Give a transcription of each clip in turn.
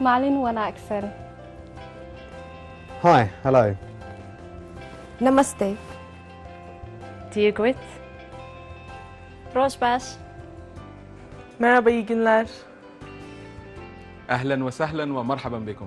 maalin wanaagsan Hi, hello. Namaste. Dear Grit. Rosbas. Merhaba, iyi günler. اهلا وسهلا ومرحبا بكم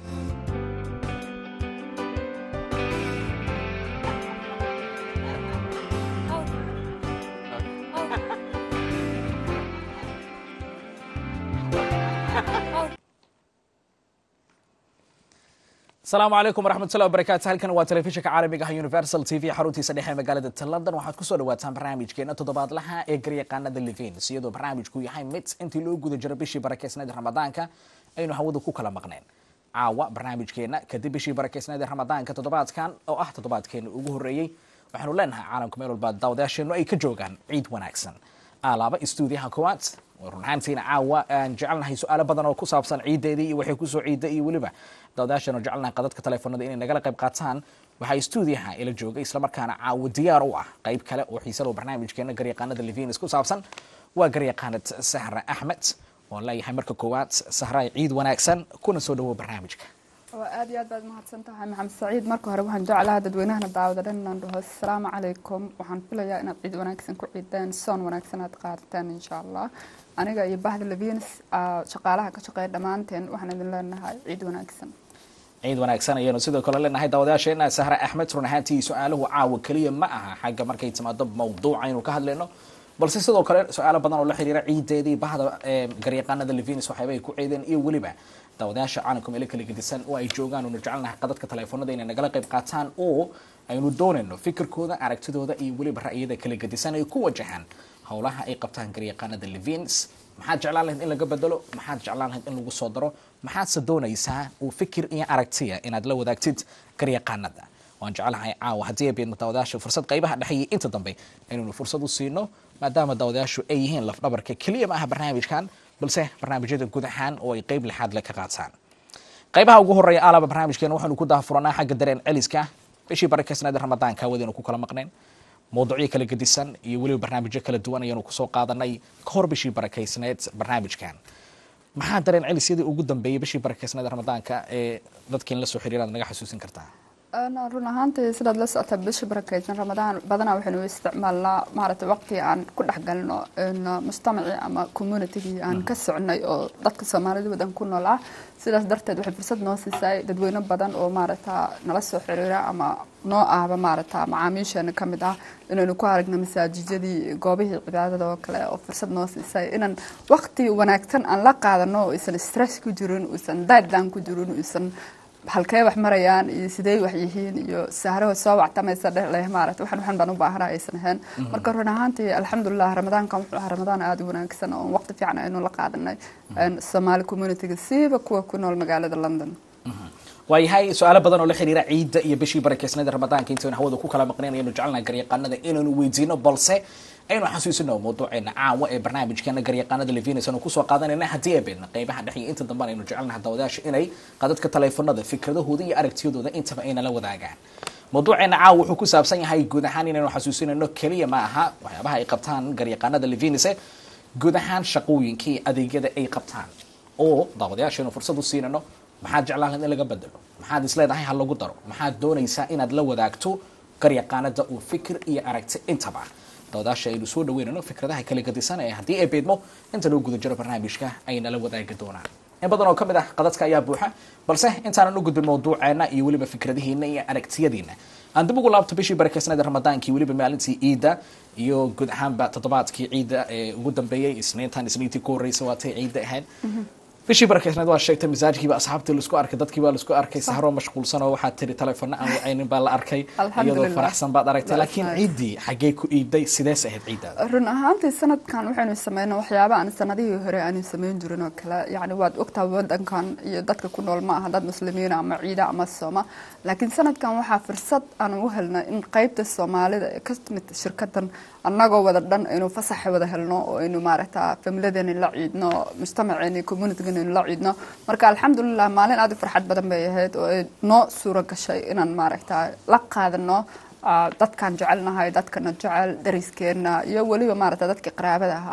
asalaamu calaykum waraxmatullahi wabarakaatu halkan waa telefishinka caalamiga ah universal t v xaruntiisa dhexe ee magaalada london waxaad kusoo dhawaataan barnaamijkeena toddobaadlaha ee garyaqaanada livins iyadoo barnaamijku yahay mid intii loo guda jiro bishii barakeysneed ramadaanka aynu hawada ku kala maqneen caawa barnaamijkeena kadib bishii barakeysneed ee ramadaanka toddobaadkan oo ah toddobaadkeena ugu horreeyey waxaanu leenahay caalamka meel walba daawadayaasheenu ay ka joogaan ciid wanaagsan alaaba stuudiyaha koowaad run ahaantiina caawa aan jecelnahay su-aalo badan oo ku saabsan ciideedii iyo waxay kusoo ciida iyo weliba daawadayaasheenu jecelnahay qadadka telefoonada inay nagala qayb qaataan waxaa stuudiyaha ila jooga islamarkaana caawa diyaar u ah qayb kale oo xiisalo barnaamijkeena garyaqaanada livinis ku saabsan waa garyaqaanad sahra axmed oon leeyahay marka koowaad sahraay ciid wanaagsan kuna soo dhawo barnaamijka waa aad iyo aad baad mahadsan tahay maxamed saciid marka hore waxaan jeclahaa dadweynahana daawada dhan inaan dhaho asalaamu calaykum waxaan filayaa inaad ciid wanaagsan ku ciideen soon wanaagsan aad qaadateen insha allah aniga iyo bahda levians shaqaalaha ka shaqeeya dhammaanteen waxaan idin leenahay ciid wanaagsan ciid wanaagsan ayaanu sidoo kale leenahay daawadayaasheena sahra axmed run ahaantii su-aaluhu caawa keliya ma aha xagga markay timaado mawduuca aynu ka hadlayno balse sidoo kale su-aalo badan oo la xiriira ciideedii bahda garyaqaanada levinis waxyaaba ay ku ciideen iyo weliba daawadayaasha caalamka meelo kala gedisan oo ay joogaan oonu jecelnahay qadadka teleefoonada inay nagala qayb qaataan oo aynu doonayno fikirkooda aragtidooda iyo weliba ra'yada kala gedisan ay ku wajahaan howlaha ay qabtaan garyaqaanada levins maxaad jeclaan lahayd in laga bedelo maxaad jeclaan lahayd in lagu soo daro maxaadse doonaysaa uu fikir iyo aragtiya inaad la wadaagtid garyaqaanada waan jecelahay caawa haddii ay beedno daawadayaasha fursad qaybaha dhexeeyay inta dambe inaynu fursad u siino maadaama daawadayaashu ay yihiin lafdhabarka keliya ma aha barnaamijkan balse barnaamijyada guud ahaan oo ay qeyb lixaad le ka qaataan qaybaha ugu horeeya alaba barnaamijkeena waxaynu ku daafuranaa xagga dareen celiska bishii barakeysneed ramadaanka wadaynu ku kala maqneen mawduucyo kala gedisan iyo weliba barnaamijyo kala duwan ayaanu kusoo qaadanay ka hor bishii barakeysneed barnaamijkan maxaa dareen celisyadii ugu dambeeyay bishii barakeysneed ramadaanka ee dadkiin la soo xiriiraad naga xasuusin kartaa run ahaantii sidaad la socota bisha barakeysan ramadaan badanaa waxaynu u isticmaalnaa maaragtay waqti aan ku dhex galno mujtamacii ama communitygii aan ka socnay oo dadka soomaalida wadan ku nool ah sidaas darteed waxay fursad noo siisay dadweyne badan oo maaragta nala soo xiriira ama noo ahba maaragta macaamiisheena ka mid ah inaynu ku aragno masaajijyadii goobihii cibaadada oo kale oo fursad noo siisay inaan waqti wanaagsan aan la qaadano oo aysan stress ku jirin uusan daaddan ku jirin uusan halkee wax marayaan iyo sidee wax yihiin iyo sahraho soo wactamaysa dheh maarata waxan waxan baan u baahanaa aysan ahayn marka run ahaantii alxamdulilah ramadaankan wuxuu ahaa ramadaan aada u wanaagsan oo waqti fiican aynu la qaadanay soomaali communityga siiba kuwa ku nool magaalada london waayahay su-aalo badan oo la xiriira ciidda iyo bishii barakeysneeda ramadaanka intaynu hawada ku kala maqnayn ayanu jecelnaha garyaqaanada inaynu weydiino balse aynu xasuusino mawduuceena caawa ee barnaamijkeena garyaqaanada levinis aanu kusoo qaadanayna haddii ay beedna qaybaha dhexe iyo inta damban aynu jecelnaha daawadayaasha inay qadadka taleefanada fikradahooda iyo aragtiyadooda intaba ay nala wadaagaan mawduuceena caawa wuxuu ku saabsan yahay guud ahaan inaynu xasuusinayno keliya ma aha waxyaabaha ay qabtaan garyaqaanada levinise guud ahaan shaqooyinka iyo adeegyada ay qabtaan oo daawadayaashaynu fursad u siinayno maxaad jeclaan lahayd in laga bedelo maxaad isleedahay ha lagu daro maxaad doonaysaa inaad la wadaagto garyaqaanada uu fikir iyo aragti intaba daawadaasha aynu soo dhaweynayno fikradaha kala gadisan ee haddii ay beedmo inta loo guda jiro barnaamijka ay nala wadaagi doonaan in badan oo ka mid ah qadadka ayaa buuxa balse intaanan u gudbin mawduuceena iyo weliba fikradihiina iyo aragtiyadiina aan dib ugu laabto bishii barakeysneeda ramadaankii weliba maalintii ciidda iyo guud ahaanba toddobaadkii ciidda ee ugu dambeeyey isniintan isniintii ku horreysay waatay ciidda ahayd bishii barakeysneed waa sheegtay masaajkiiba asxaabtii laisku arkay dadkii baa laisku arkay sahroo mashquulsan oo waxaad tiri teleefona aan wacaynin baa la arkay iyadoo faraxsan baad aragtay laakiin ciiddii xaggee ku iibday sidees ahayd ciiddaada run ahaantii sanadkan waxaynu sameynay waxyaaba aan sanadihii hore aanu sameyn jirin oo kale yacni waad ogtaa wadankan iyo dadka ku nool ma aha dad muslimiina ama ciida ama sooma laakiin sanadkan waxaa fursad aan u helnay in qeybta soomaalida ee ka timid shirkadan annagoo wada dhan aynu fasaxa wada helno oo aynu maaragta familiyadeeni la ciidno mujtamaceeni communitygan aynu la ciidno marka alxamdulilah maalin aad u farxad badan bay ahayd oo ay noo suuro gashay inaan maaragta la qaadano dadkaan jecelnahay dadkana jecel dariskeena iyo weliba maaragta dadkii qaraabada ahaa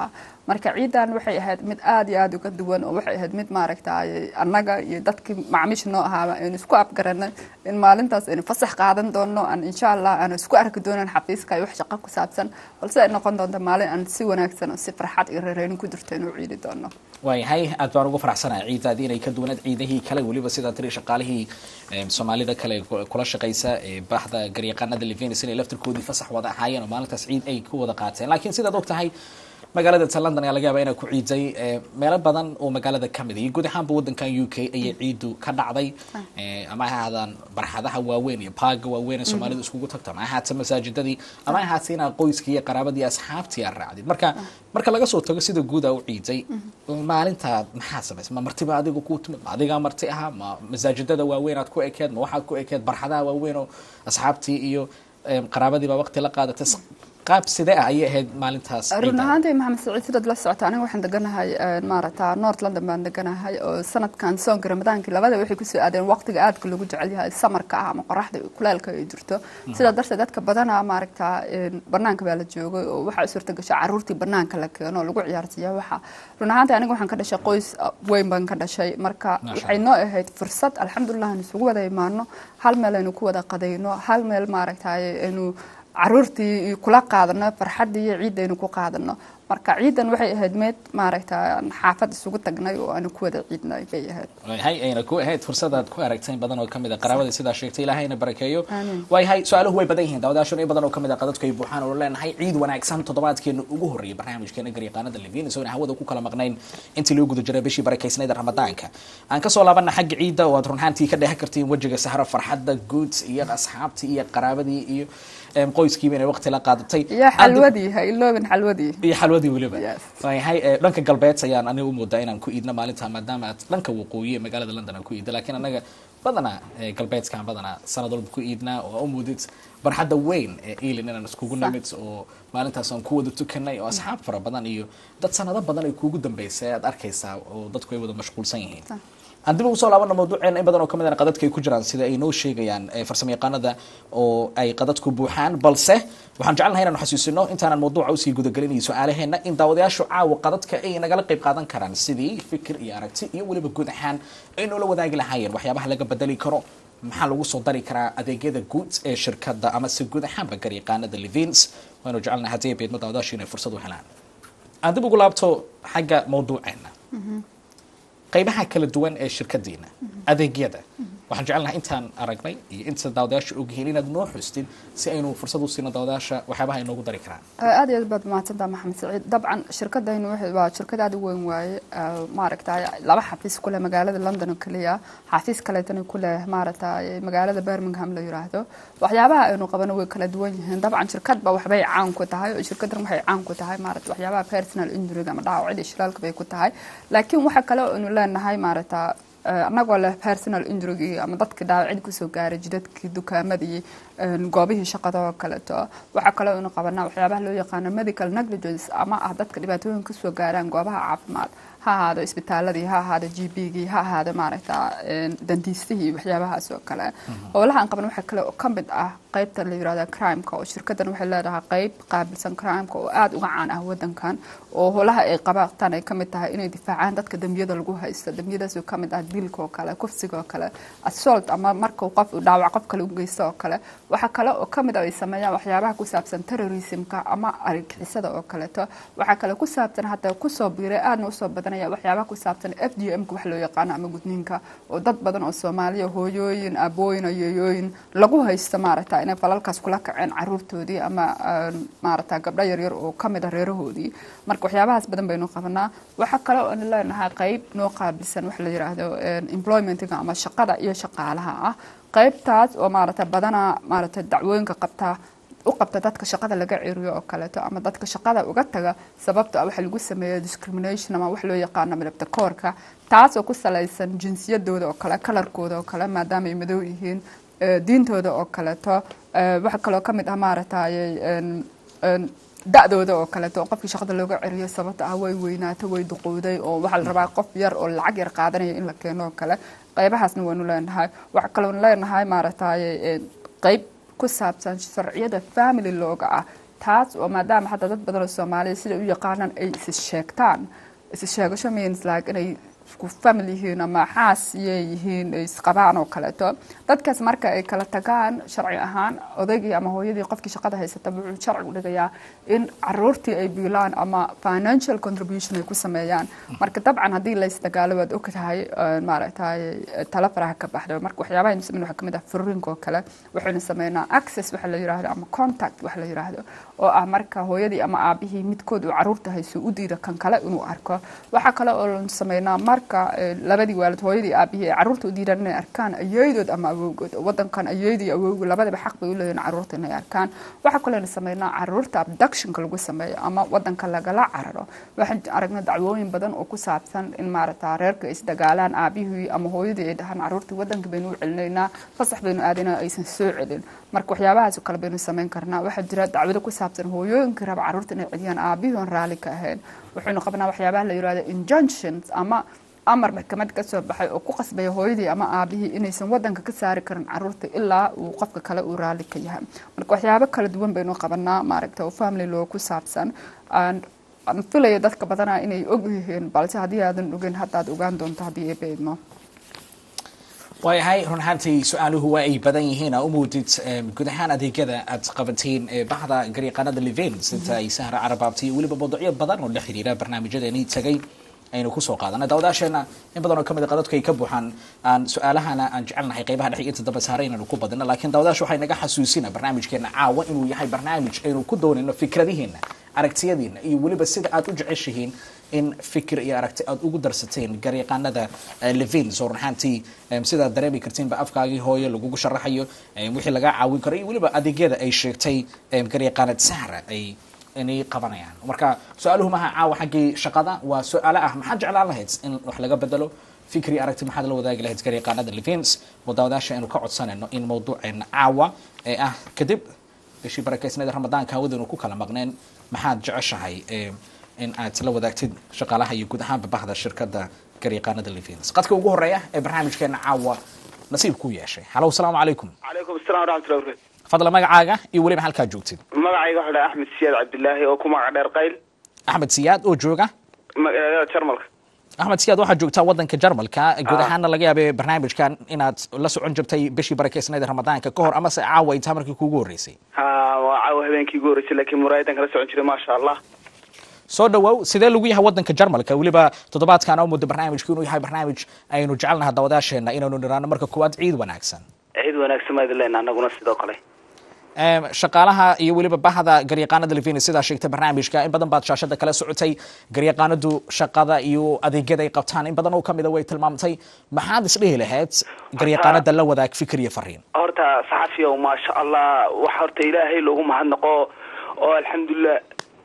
marka ciidan waxay ahayd mid aad iyo aad uga duwan oo waxay ahayd mid maaragtay annaga iyo dadkii macmiisha noo ahaaba aynu isku afgaranay in maalintaas aynu fasax qaadan doono aan insha allah aanu isku arki doonan xafiiska iyo wax shaqo ku saabsan balse ay noqon doonto maalin aan si wanaagsan oo si farxad iyo reereynin ku jirto inuu ciidi doono waayahay aad baan ugu faraxsanahay ciidaadii inay ka duwanaed ciidahii kale weliba sidaa tiri shaqaalihii soomaalida kale kula shaqaysa ee bahda garyaqaanada levenis inay laftirkoodii fasax wada ahaayeen oo maalintaas ciid ay ku wada qaateen laakiin sidaad og tahay magaalada ta london ayaa laga yaaba inay ku ciiday meelo badan oo magaalada ka mid iyo guud ahaanba waddankan u k ayay ciidu ka dhacday ama ha ahaadaan barxadaha waaweyn iyo baaga waaweyn ee soomaalidu iskugu tagto ama ahaata masaajidadii ama ahaata inaad qoyskii iyo qaraabadii asxaabtii aad raacdid marka marka laga soo tago sida guud aa u ciiday maalintaa maxaa samaysa ma martiba adiga kuu timid ma adigaa marti ahaa ma masaajidada waaweyn aad ku ekeed ma waxaad ku ekeed barxadaha waaweyn oo asxaabtii iyo qaraabadiiba waqti la qaadatay qaab sidee ah ayay ahayd maalintaas run ahaantii maxamed saciid sidaad la socota aniga waxaan deganahay maarata north london baan deganahay oo sanadkan soonka ramadaankii labada waxay kusoo aadeen waqtiga aadka lagu jecel yahay samarka ah ama qoraxda kuleelka ay jirto sidaa darteed dadka badanaa maaragta banaanka baa la joogay oo waxaa suurta gashay caruurtii banaanka la keeno oo lagu ciyaarsiiya waxa run ahaantii aniga waxaan ka dhashay qoys weyn baan ka dhashay marka waxay noo ahayd fursad alxamdulilah aan isugu wada imaano hal meel aynu ku wada qadayno hal meel maaragtay aynu caruurtii kula qaadano farxaddii iyo ciidaynu ku qaadano marka ciidan waxay ahayd meed maaragta xaafad isugu tagnay oo aanu ku wada ciidnay bay ahayd hay ayna ku ahayd fursadaad ku aragteen badan oo kamid a qaraabada sidaa sheegtay ilaahayna barakeeyo waayahay su-aaluhu way badan yihiin daawadaashan in badan oo kamid a qadadku ay buuxaan oo leenahay ciid wanaagsan toddobaadkeena ugu horreeyay barnaamijkeena garyaqaanada levinis oo hawada ku kala maqnayn intii loo guda jiray bishii barakeysnayd ramadaanka aan kasoo laabana xagga ciidda oo aad runhaantii ka dheehan kartiin wejiga sahro farxadda guud iyo asxaabtii iyo qaraabadii iyo qoyskiiba inay waqti la qaadatay iyo xalwadii ha iloobin xalwadii iyo xalwadii weliba Yes. waayahay dhanka galbeed ayaan aniga u moodaa inaan ku iidno maalinta maadaama aad dhanka waqooyi ee magaalada london aan ku iidda laakiin anaga badanaa eh, galbeedkaan badanaa sanad walba ku iidnaa oo aa u moodid barxadda weyn ee eilin inaan iskugu Sax. nimid oo maalintaas aan ku wada tukanay oo asxaab fara badan iyo dad sanado badan ay kuugu dambeysay aad arkaysaa oo dadku ay wada mashquulsan yihiin Sax. aan dib ugu soo laabana mawduuceena in badan oo kamid ah qadadka ay ku jiraan sida ay noo sheegayaan eh, farsamayaqaanada oo ay qadadku buuxaan balse waxaan jecelnahay inaanu xasuusino intaanan mawduuca usii gudagelin iyo su-aalaheena in daawadayaashu caawa qadadka ay nagala qayb qaadan karaan sidii fikir iyo aragti iyo weliba guud ahaan ay noola wadaagi lahaayeen waxyaabaha laga bedeli karo maxaa lagu soo dari karaa adeegyada guud ee shirkadda ama se guud ahaanba garyaqaanada levins waanu jecelnahay haddii ay beedmo daawadayaashu inay fursad u helaan aan dib ugu laabto xagga mawduuceena qaybaha kala duwan ee shirkadiina adeegyada waxaan jecelnahay intaan aragnay iyo inta daawadayaasha ogyihiin inaad noo xustid si aynu fursad u siino daawadayaasha waxyaabaha ay noogu dari karaan aad iyo aad baad mahadsantaha maxamed saciid dabcan shirkadaynu waxay- waa shirkad aad u weyn waaye ah, maaragtay laba xafiis ku leh magaalada london oo keliya xafiis kaleetana ku leh maaragtay magaalada birmingham la yiraahdo waxyaabaha aynu qabano way kala duwan yihiin dabcan shirkadba waxbay caan ku tahay oo shirkadan waxay caan ku tahay maarata waxyaabaha personal injury ama dhaawacida shilaalka bay ku tahay laakiin waxa kale oo aynu leenahay maarata eh, annagoo leh personal injury ama dadkii dhaawacid kusoo gaaray jidadkii dukaamadii een, goobihii shaqada oo kaleeto waxaa kaloo aynu qabanaa waxyaabaha loo yaqaano medical negligence ama ah dadka dhibaatooyin kasoo gaaraan goobaha caafimaad ha ahaado isbitaaladii ha ahaado g b gii ha ahaado maaragta een, dandiistihii iyo waxyaabahaas oo kale howlaha aan qaban waxaa kale oo ka mid ah qaybta la yirahda crimeka oo shirkadan waxay leedahay qayb qaabilsan crimeka oo aada uga caan ah wadankan oo howlaha ay qabtaan ay kamid tahay inay difaacaan dadka dembiyada lagu haysto dembiyadaas oo kamid ah dilka oo kale kufsiga oo kale assault ama markuu qof uu dhaawac qof kale u geysto oo kale waxaa kale oo kamid ah ay sameeyaan waxyaabaha ku saabsan terrorismka ama argixisada oo kaleeto waxaa kale ku saabsan hadda kusoo biiray aadna usoo badanaya waxyaabaha ku saabsan f d m ka wax loo yaqaano ama gudniinka oo dad badan oo soomaaliya hooyooyin abooyin oo yeeyooyin lagu haysto maaragta inay falalkaas kula kaceen caruurtoodii ama een, maaragta gabdho yaryar oo kamid ah reerahoodii marka waxyaabahaas badan baynu qabanaa waxaa kale oo aan leenahay qayb noo qaabilsan waxa la yiraahdo een, employmentiga ama shaqada iyo shaqaalaha ah qaybtaas oo maaragta badanaa maaragta dacwooyinka qabta u qabta dadka shaqada laga ceriyo oo kaleeto ama dadka shaqada uga taga sababto ah waxa lagu sameeya discrimination ama wax loo yaqaano midabta koorka taas oo ku salaysan jinsiyadooda oo kale kalarkooda oo kale maadaama ay madow yihiin eh, diintooda oo kaleeto eh, waxaa kaloo ka mid ah maaragtay een, een, da-dooda oo kaleeto oo qofkii shaqada looga ceriyo sababta ah way weynaato way duqowday oo waxaa la rabaa qof yar oo lacag yar qaadanaya in la keeno oo kale qaybahaasna waanu leenahay waxaa kaloonu leenahay maaragtay een, qayb ku saabsan sharciyada family looga ah taas oo maadaama hadda dad badan oo soomaaliya sida u yaqaanaan ay is sheegtaan is sheegasho means like inay isku family yihiin ama xaas iyay yihiin ay isqabaan oo kaleeto dadkaas marka ay kala tagaan sharci ahaan odaygii ama hooyadii qofkii shaqada haysata wuxuu sharci u dhigayaa in caruurtii ay biilaan ama financial contribution ay ku sameeyaan marka dabcan haddii laysdagaalo waad og tahay maaragtay tala faraha ka baxda marka waxyaabaha aynu sameyn waxaa kamid ah furiinka oo kale waxaynu sameynaa access waxa la yiraahdo ama contact waxa la yiraahdo oo ah marka hooyadii ama aabihii midkood uu caruurta hayso u diida kan kale inuu arko waxaa kale oo lanu sameynaa marka labadii waalid hooyadii aabihii ay caruurta u diidaan inay arkaan ayeydood ama awowgood wadankan ayeydii awowgu labadaba xaq bay u leeyihin caruurta inay arkaan waxaa kaloo aynu sameynaa caruurta abductionka lagu sameeyo ama wadanka lagala cararo waxaan aragnay dacwooyin badan oo ku saabsan in maaragta reerka ay isdagaalaan aabihii ama hooyadii ay dhahaan caruurtii wadanka baynu u celinaynaa fasax baynu aadaynaa aysan soo celin marka waxyaabahaas oo kale baynu sameyn karnaa waxaa jira dacwado ku saabsan hooyooyinkii raba caruurta inay celiyaan aabihii oon raalli ka ahayn waxaynu qabnaa waxyaabaha la yirahdo injunctions ama amar maxkamad ka soo baxay oo ku qasbaya hooyadii ama aabihii inaysan wadanka ka saari karin caruurta ilaa uu qofka kale uu raalli ka yahay marka waxyaabo kala duwan baynu qabanaa maaragta oo family law ku saabsan aan filayo dadka badanaa inay og yihiin balse haddii aadan ogeyn haddaad ogaan doonto haddii ay beedmo waayahay run ahaantii su-aaluhu waa ay badan yihiin aa u moodid guud ahaan adeegyada aad qabateen bahda garyaqaanada levens inta ay sahra carabaabtay iyo weliba mawduucyo badan oo la xiriira barnaamijyadeeni tagay aynu kusoo qaadana daawadaasheena in badan oo kamid a qadadku ay ka buuxaan aan su-aalahana aan jecelnahay qaybaha dhexe inta dambe saare inaynu ku badino laakiin daawadaasha waxay naga xasuusina barnaamijkeena caawa inuu yahay barnaamij aynu ku doonayno fikradihiina aragtiyadiina iyo weliba sida aad u jeceshihiin in fikir iyo aragti aad ugu darsateen garyaqaanada levins oo runahaantii sidaad dareemi kartiinba afkaagii hooye lagugu sharaxayo wixii lagaa caawin karo iyo weliba adeegyada ay sheegtay garyaqaanad sahra ay inay qabanayaan marka su-aaluhu maaha caawa xaggii shaqada waa su-aalo ah maxaad jeclaan lahayd in wax laga bedelo fikri aragti maxaad la wadaagi lahayd garyaqaanada levins oo daawadaasha aynu ka codsanayno in mawduuceena caawa ee ah kadib bishii barakeysnada ramadaanka hawadaynu ku kala maqneen maxaad jeceshahay in aad la wadaagtid shaqaalaha iyo guud ahaanba bahda shirkada garyaqaanada levins qadka ugu horeeya ee barnaamijkeena caawa nasiib ku yeeshay halow salaamu calaykum calaykum assalam waraxmatullahi wabarakatu fadla magacaaga iyo weliba halkaad joogtid magacayga waxaa dhaha axmed siyaad cabdilaahi oo ku magac dheer qayl axmed siyaad oo jooga magaalada jarmalka axmed siyaad waxaad joogtaa wadanka jarmalka guud ahaanna laga yaabay barnaamijkan inaad la socon jirtay bishii barakeysnayd ramadaanka ka hor amase caawa ay tahay markii kuugu horreysay ha waa caawa habeenkii ugu horreysay laakiin muraayadan kala socon jiray maasha allah soo dhawow sidee lagu yahay wadanka jarmalka weliba toddobaadkan oo muddo barnaamijku inuu yahay barnaamij aynu jecelnaha daawadaasheena inaynu niraano marka koowaad ciid wanaagsan ciid wanaagsan maad leena anaguna sidoo kale shaqaalaha iyo weliba bahda garyaqaanada levin sidaa sheegtay barnaamijka in badan baad shaashada kala socotay garyaqaanadu shaqada iyo adeegyada ay qabtaan in badan oo kamida way tilmaamtay maxaad isdhihi lahayd garyaqaanada la wadaag fikir iyo fariin horta saxafiyow maasha allah wax horta ilaahay loogu mahadnaqo oo alxamdulilah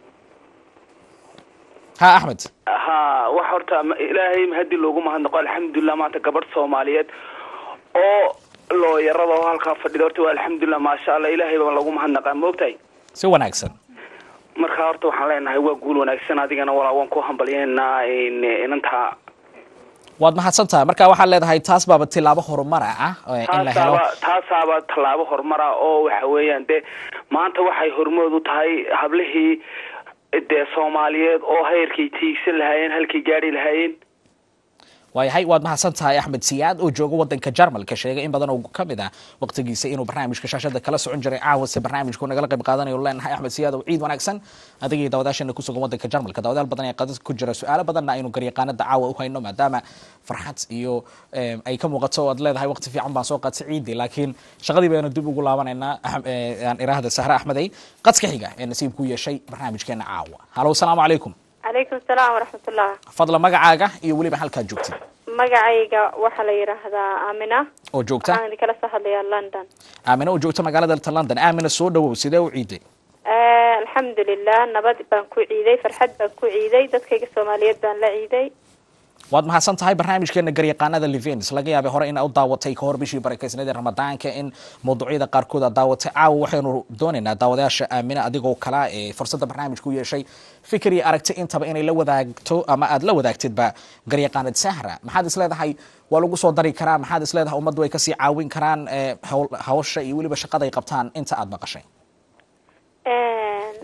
ha axmed ha wax horta ilaahay mahadi loogu mahadnaqo alxamdulilah maanta gabadh soomaaliyeed oo looyarada oo halkaa fadhida horta waa alxamdulilah maasha allah ilaahay baa lagu mahadnaqaa maogtahay si wanaagsan marka horta waxaan leenahay waa guul wanaagsan adigana walaa waan ku hambalyeynaa inantaa waad mahadsan tahay marka waxaad leedahay taas baaba tilaabo horumara ah in la helo taasaaba taasaaba tallaabo horumara oo waxa weeyaan de maanta waxay hormood u tahay hablihii dee soomaaliyeed oo heyrkay tiigsan lahaayeen halkay gaari lahaayeen waayahay waad mahadsan tahay axmed siyaad oo jooga wadanka jarmalka sheegay in badan oo kamid ah waqtigiisa inuu barnaamijka shaashada kala socon jiray caawase barnaamijku nagala qayb qaadanayo leenahay axmed siyaad oo ciid wanaagsan adigii daawadaashana kusugan wadanka jarmalka daawadaal badan ee qadad ku jira su-aalo badanna aynu garyaqaanada caawa u hayno maadaama farxad iyo ay ka muuqato o aad leedahay waqti fiican baan soo qaatay ciidii laakiin shaqadii baynu dib ugu laabanaynaa aan iraahda sahre axmedey qadka xiga ee nasiib ku yeeshay barnaamijkeena caawa halow salaamu calaykum calaykum salaam waraxmatullah fadla magacaaga iyo weliba halkaad joogtid magacayga waxaa la yidhaahdaa aamina oo joogta waxaan idinkala soo hadlayaa london aamina oo joogta magaalada london aamina soo dhawow sidee u ciiday alxamdulilah nabad baan ku ciiday farxad baan ku ciiday dadkayga soomaaliyeed baan la ciiday waad mahadsan tahay barnaamijkeena garyaqaanada levins laga yaabay hore in u daawatay kahor bishii barakeysnada ramadaanka in mawduucyada qaarkood aad daawatay caawa waxaynu doonaynaa daawadayaasha aamina adigoo kala ee fursadda barnaamijku yeeshay fikir iyo aragti intaba inay la wadaagto ama aad la wadaagtidba garyaqaanad sahra maxaad isleedahay waa lagu soo dari karaa maxaad isleedahay ummaddu ay kasii caawin karaan hawsha iyo weliba shaqada ay qabtaan inta aad maqashay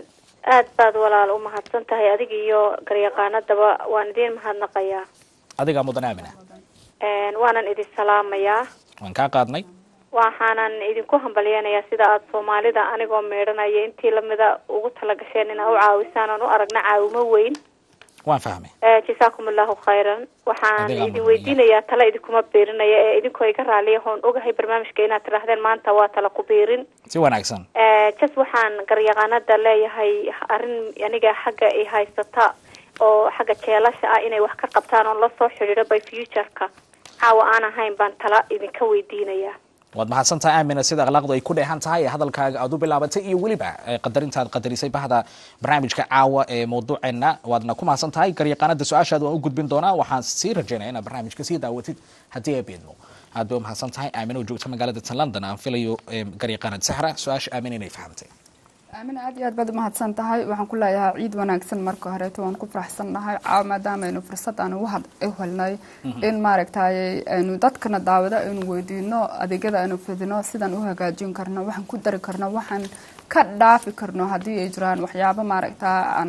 aad baad walaal u mahadsan tahay adiga iyo garyaqaanadaba waan idiin mahadnaqayaa adigaa mudan aamina Een, waanan idin salaamayaa waan kaa qaadnay waxaanan idinku hambalyeynayaa sida aada soomaalida anigoo meedhanaya intii lamida ugu talagasheen inaa u caawisaan oon u aragna caawimo weyn waan fahmay Eh, jasaakum allahu khayran waxaan Adigaa idin mudan weydiinayaa tala idinkuma biirinaya ee idinkoo iga raaliya hoon ogahay barnaamijka inaad tidhaahdeen maanta waa tala ku biirin si wanaagsan Eh, jas waxaan garyaqaanada leeyahay arrin aniga xagga i haysata oo xagga jeelasha ah inay wax ka qabtaan oon la soo xidhiidho by futureka caawa aan ahayn baan tala idinka weydiinayaa waad mahadsan tahay aamina sida akhlaaqdu ay ku dheehan tahay ee hadalkaaga aad u bilaabatay iyo weliba eh, qadarintaad qadarisay bahda barnaamijka caawa ee mawduuceena waadna ku mahadsan tahay garyaqaanada su-aashaada waan u gudbin doonaa waxaan sii rajaynaya inaad barnaamijka sii daawatid haddii ay beedmo aad bay u mahadsan tahay aamina oo joogta magaalada tan london aan filayo eh, garyaqaanad saxra su-aasha aamina inay fahamtay aamin aad iyo aad baad umahadsan tahay waxaan ku leeyahay ciid wanaagsan marka horeeto waan ku faraxsannahay caawa maadaama aynu fursad aan ugu had u helnay in maaragtay aynu dadkana daawada aynu weydiino adeegyada aynu fidino sidaan u hagaajin karno waxaan ku dari karno waxaan ka dhaafi karno haddii ay jiraan waxyaabo maaragtaa aan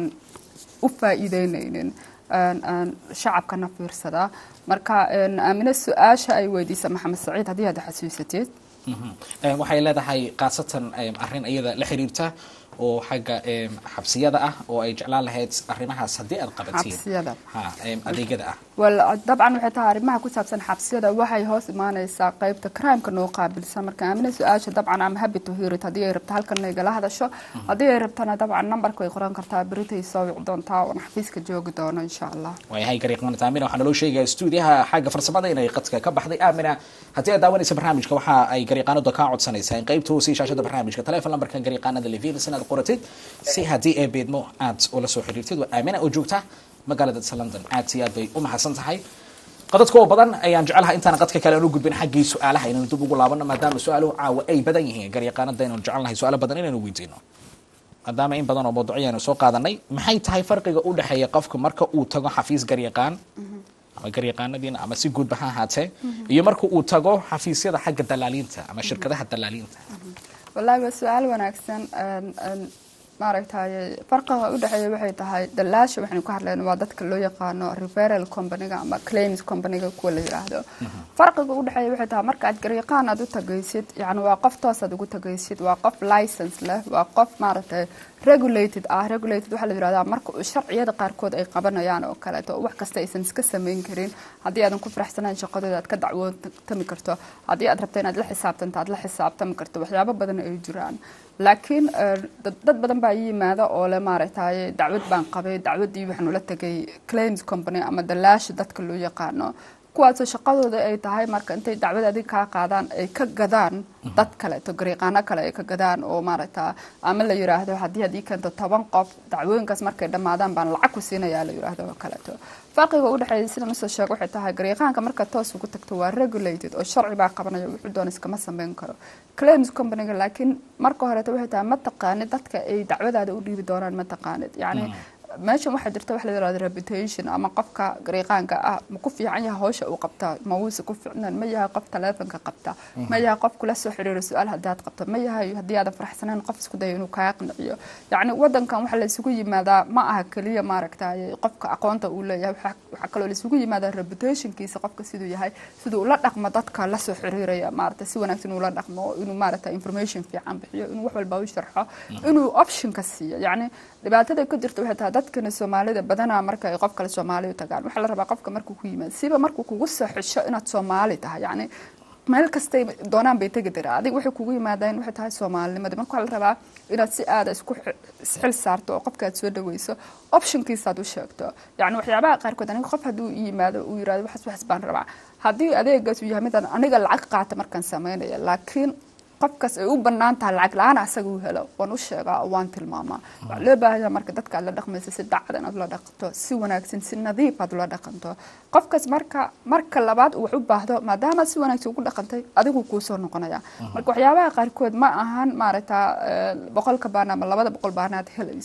u faa'iideyneynin een, een, shacabkana fiirsada marka een, aamine su-aasha ay weydiisa maxamed saciid haddii aad xasuusatid Mhm. Em, waxay leedahay khaasatan em, arrin iyada la xiriirta oo xagga em, xabsiyada ah oo ay jeclaan lahayd arrimahaas haddii aad qabatiin xabsiyada ha em, adeegyada ah wal dabcan waxay tahay arrimaha ku saabsan xabsiyada waxay hoos imaaneysaa qeybta crimeka noo qaabilsan marka aamina su-aasha dabcan ama happy to hear it haddii ay rabto halkan igala hadasho haddii ay rabtana dabcan nambarka way qoran kartaa beritay soo wici doontaa oon xafiiska joogi doono insha allah waayahay garyaqaanad aamina waxaa naloo sheegaya stuudiyaha xagga farsamada inay qadka ka baxday aamina haddii aad daawanaysa barnaamijka waxa ay garyaqaanadu kaa codsanaysaa in qaybta hoose shaashada barnaamijka teleefon lambarka garyaqaanada levinas inaad qoratid si haddii ay beedmo aad ula soo xiriirtid waa aamina oo joogta magaalada london aad si aad bay u mahadsan tahay qadadka oo badan ayaan jecelahay intaan qadka kale aan u gudbin xaggii su-aalaha inaynu dib ugu laabano maadaama su-aaluhu caawa ay badan yihiin garyaqaanada inaynu jecelnahay su-aalo badan inaynu weydiino maadaama in badan oo mawduucyo aynu soo qaadanay maxay tahay farqiga u dhexeeya qofka marka uu tago xafiis garyaqaan ama garyaqaanadiina ama si guudba ha ahaatee iyo marka uu tago xafiisyada xagga dalaaliinta ama shirkadaha dalaaliinta wallaahi waa su-aal wanaagsan een, een, maaragtay farqiga u dhexeeya waxay tahay dalaasha waxaynu ka hadlayno waa dadka loo yaqaano referal companyga ama claims companyga kuwa la yiraahdo farqiga u dhexeeya waxay tahay marka aad garyaqaan aad u tagaysid yani waa qof toos aad ugu tagaysid waa qof license leh waa qof maaragtay regulated ah regulated waxaa la yirahdaa marka uu sharciyada qaarkood ay qabanayaan oo kaleeto wax kasta aysan iska samayn karin haddii aadan ku faraxsanayn shaqadooda aad ka dacwootami karto haddii aad rabto inaad la xisaabtanto aad la xisaabtami karto waxyaabo badan ay jiraan laakiin eh, dad dad badan baa ii yimaada oo le maaragtay dacwad baan qabay dacwaddii waxaan ula tegay claims company ama dalaasha dadka loo yaqaano kuwaasoo shaqadooda ay tahay marka intay dacwad adig kaa qaadaan ay ka gadaan dad kaleeto garyaqaano kale ay ka gadaan oo maaragta ama la yiraahdo haddii haddii keento toban qof dacwooyinkaas markay dhammaadaan baan lacag ku siinayaa la yiraahdo oo kaleeto farqiga u dhexeeya sidan usoo sheego waxay tahay garyaqaanka marka toos ugu tagto waa regulated oo sharci baa qabanaya wuxuu doona iskama samayn karo claims companyga laakiin marka horeeto waxay tahay ma taqaanid dadka ay dacwadaada u dhiibi doonaan ma taqaanid yacni meeshan waxaa jirta wax la yirahdo reputation ama qofka garyaqaanka ah ma ku fiican yahay hawsha uu qabta ma wuuse ku fiicnaan ma yahay qof taleefonka qabta ma yahay qof kula soo xiriiro su-aal haddaad qabto ma yahay haddii aadan faraxsanayn qof isku dayo inuu kaa qanciyo yacni wadankan waxaa la isugu yimaadaa ma aha keliya maaragtay qofka aqoonta uu leeyahay waxaa waxaa kaloo la isugu yimaadaa reputationkiisa qofka siduu yahay siduu ula dhaqmo dadka la soo xiriiraya maaragtay si wanaagsan ula dhaqmo inuu maaragtay information fiican bixiyo inuu wax walba u sharxo inuu optionka siiyo yacni dhibaatada ka jirta waxay tahay dadkana soomaalida badanaa marka ay qof kale soomaali u tagaan waxaa la rabaa qofka markuu ku yimaado siba markuu kugu soo xisho inaad soomaali tahay yacni meel kastay doonaan bay tegi daraa adiga waxay kugu yimaadeen waxay tahay soomaalinimada marka waxaa la rabaa inaad si aada isku xi- isxil saarto oo qofka aad soo dhaweyso optionkiisaad u sheegto yacni waxyaabaha qaarkood aniga qof hadduu ii yimaado uu yirahdo waxas waxas baan rabaa haddii adeegaas uu yahay midaan aniga lacag qaata markaan sameynaya laakiin qofkaas ay u bannaan tahay lacag la-aan asaga u helo waan u sheegaa oo waan tilmaamaa waxaa loo baahanyaa marka dadka aad la dhaqmayso si dacad inaad ula dhaqanto si wanaagsan si nadiif aad ula dhaqanto qofkaas marka marka labaad uu wax u baahdo maadaama si wanaagsan ugu dhaqantay adigu kuu soo noqonaya marka waxyaabaha qaarkood ma ahan maaragta eh, boqolka baan ama labada boqol baanaad helayso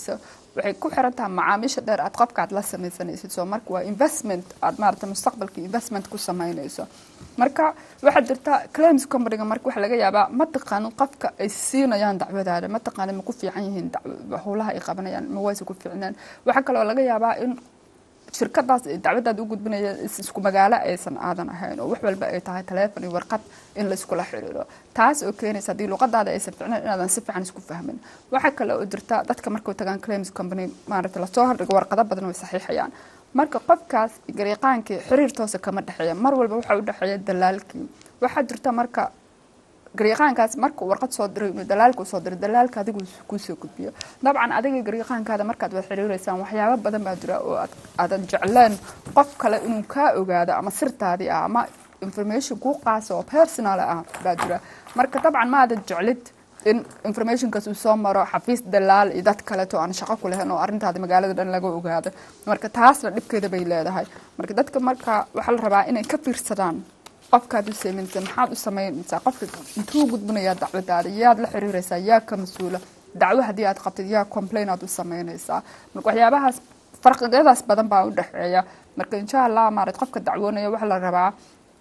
waxay ku xiran tahay macaamiisha dheer aad qofka aad la samaysanaysid soo marka waa investment aad maarata mustaqbalka investment ku samaynayso marka waxaa jirta claims companyga marka waxaa laga yaabaa ma taqaanin qofka ay siinayaan dacwadaada ma taqaanin ma ku fiican yihiin dac- howlaha ay qabanayaan ma wayse ku fiicnaan waxaa kaloo laga yaabaa in shirkadaas ay dacwadaada u gudbinaya is- isku magaalo aysan aadan ahayn oo wax walba ay tahay taleefon iyo warqad in layskula xiriiro taas oo keenaysa haddii luqadaada aysan ficnayn inaadan si fiican isku fahmin waxaa kale oo jirta dadka markay tagaan claims company maaragta lasoo hordhigo warqado badan way saxiixayaan marka qofkaas gariiqaankii xiriir toosa kama dhexeeya mar walba waxaa u dhexeeya dalaalkii waxaa jirta marka gariiqaankaas marka uu warqad soo diray inuu dalaalka usoo diray dalaalka adigu kuusoo gudbiyo dabcan adiga gariiqaankaada markaad wada xiriireysaan waxyaabo badan baa jira oo aad aadan jecleen qof kale inuu kaa ogaado ama sirtaadii ah ama information kuu qaasa oo personal ah baa jira marka dabcan ma aadan jeclid in informationkaas uu soo maro xafiis dalaal iyo dad kaleeto aan shaqo ku lahayn oo arrintaada magaalada dhan laga ogaado marka taasna dhibkeeda bay leedahay marka dadka marka waxaa la rabaa inay ka fiirsadaan qofkaad u sameynaysa maxaad u samaynaysaa qofka intuu gudbinayaa dacwadaada yaad la xiriiraysaa yaa ka mas-uula dacwo haddii aad qabtid yaa complain aad u samaynaysaa marka waxyaabahaas farqiyadaas badan baa u dhexeeya marka insha allah maarat qofka dacwoonaya waxaa la rabaa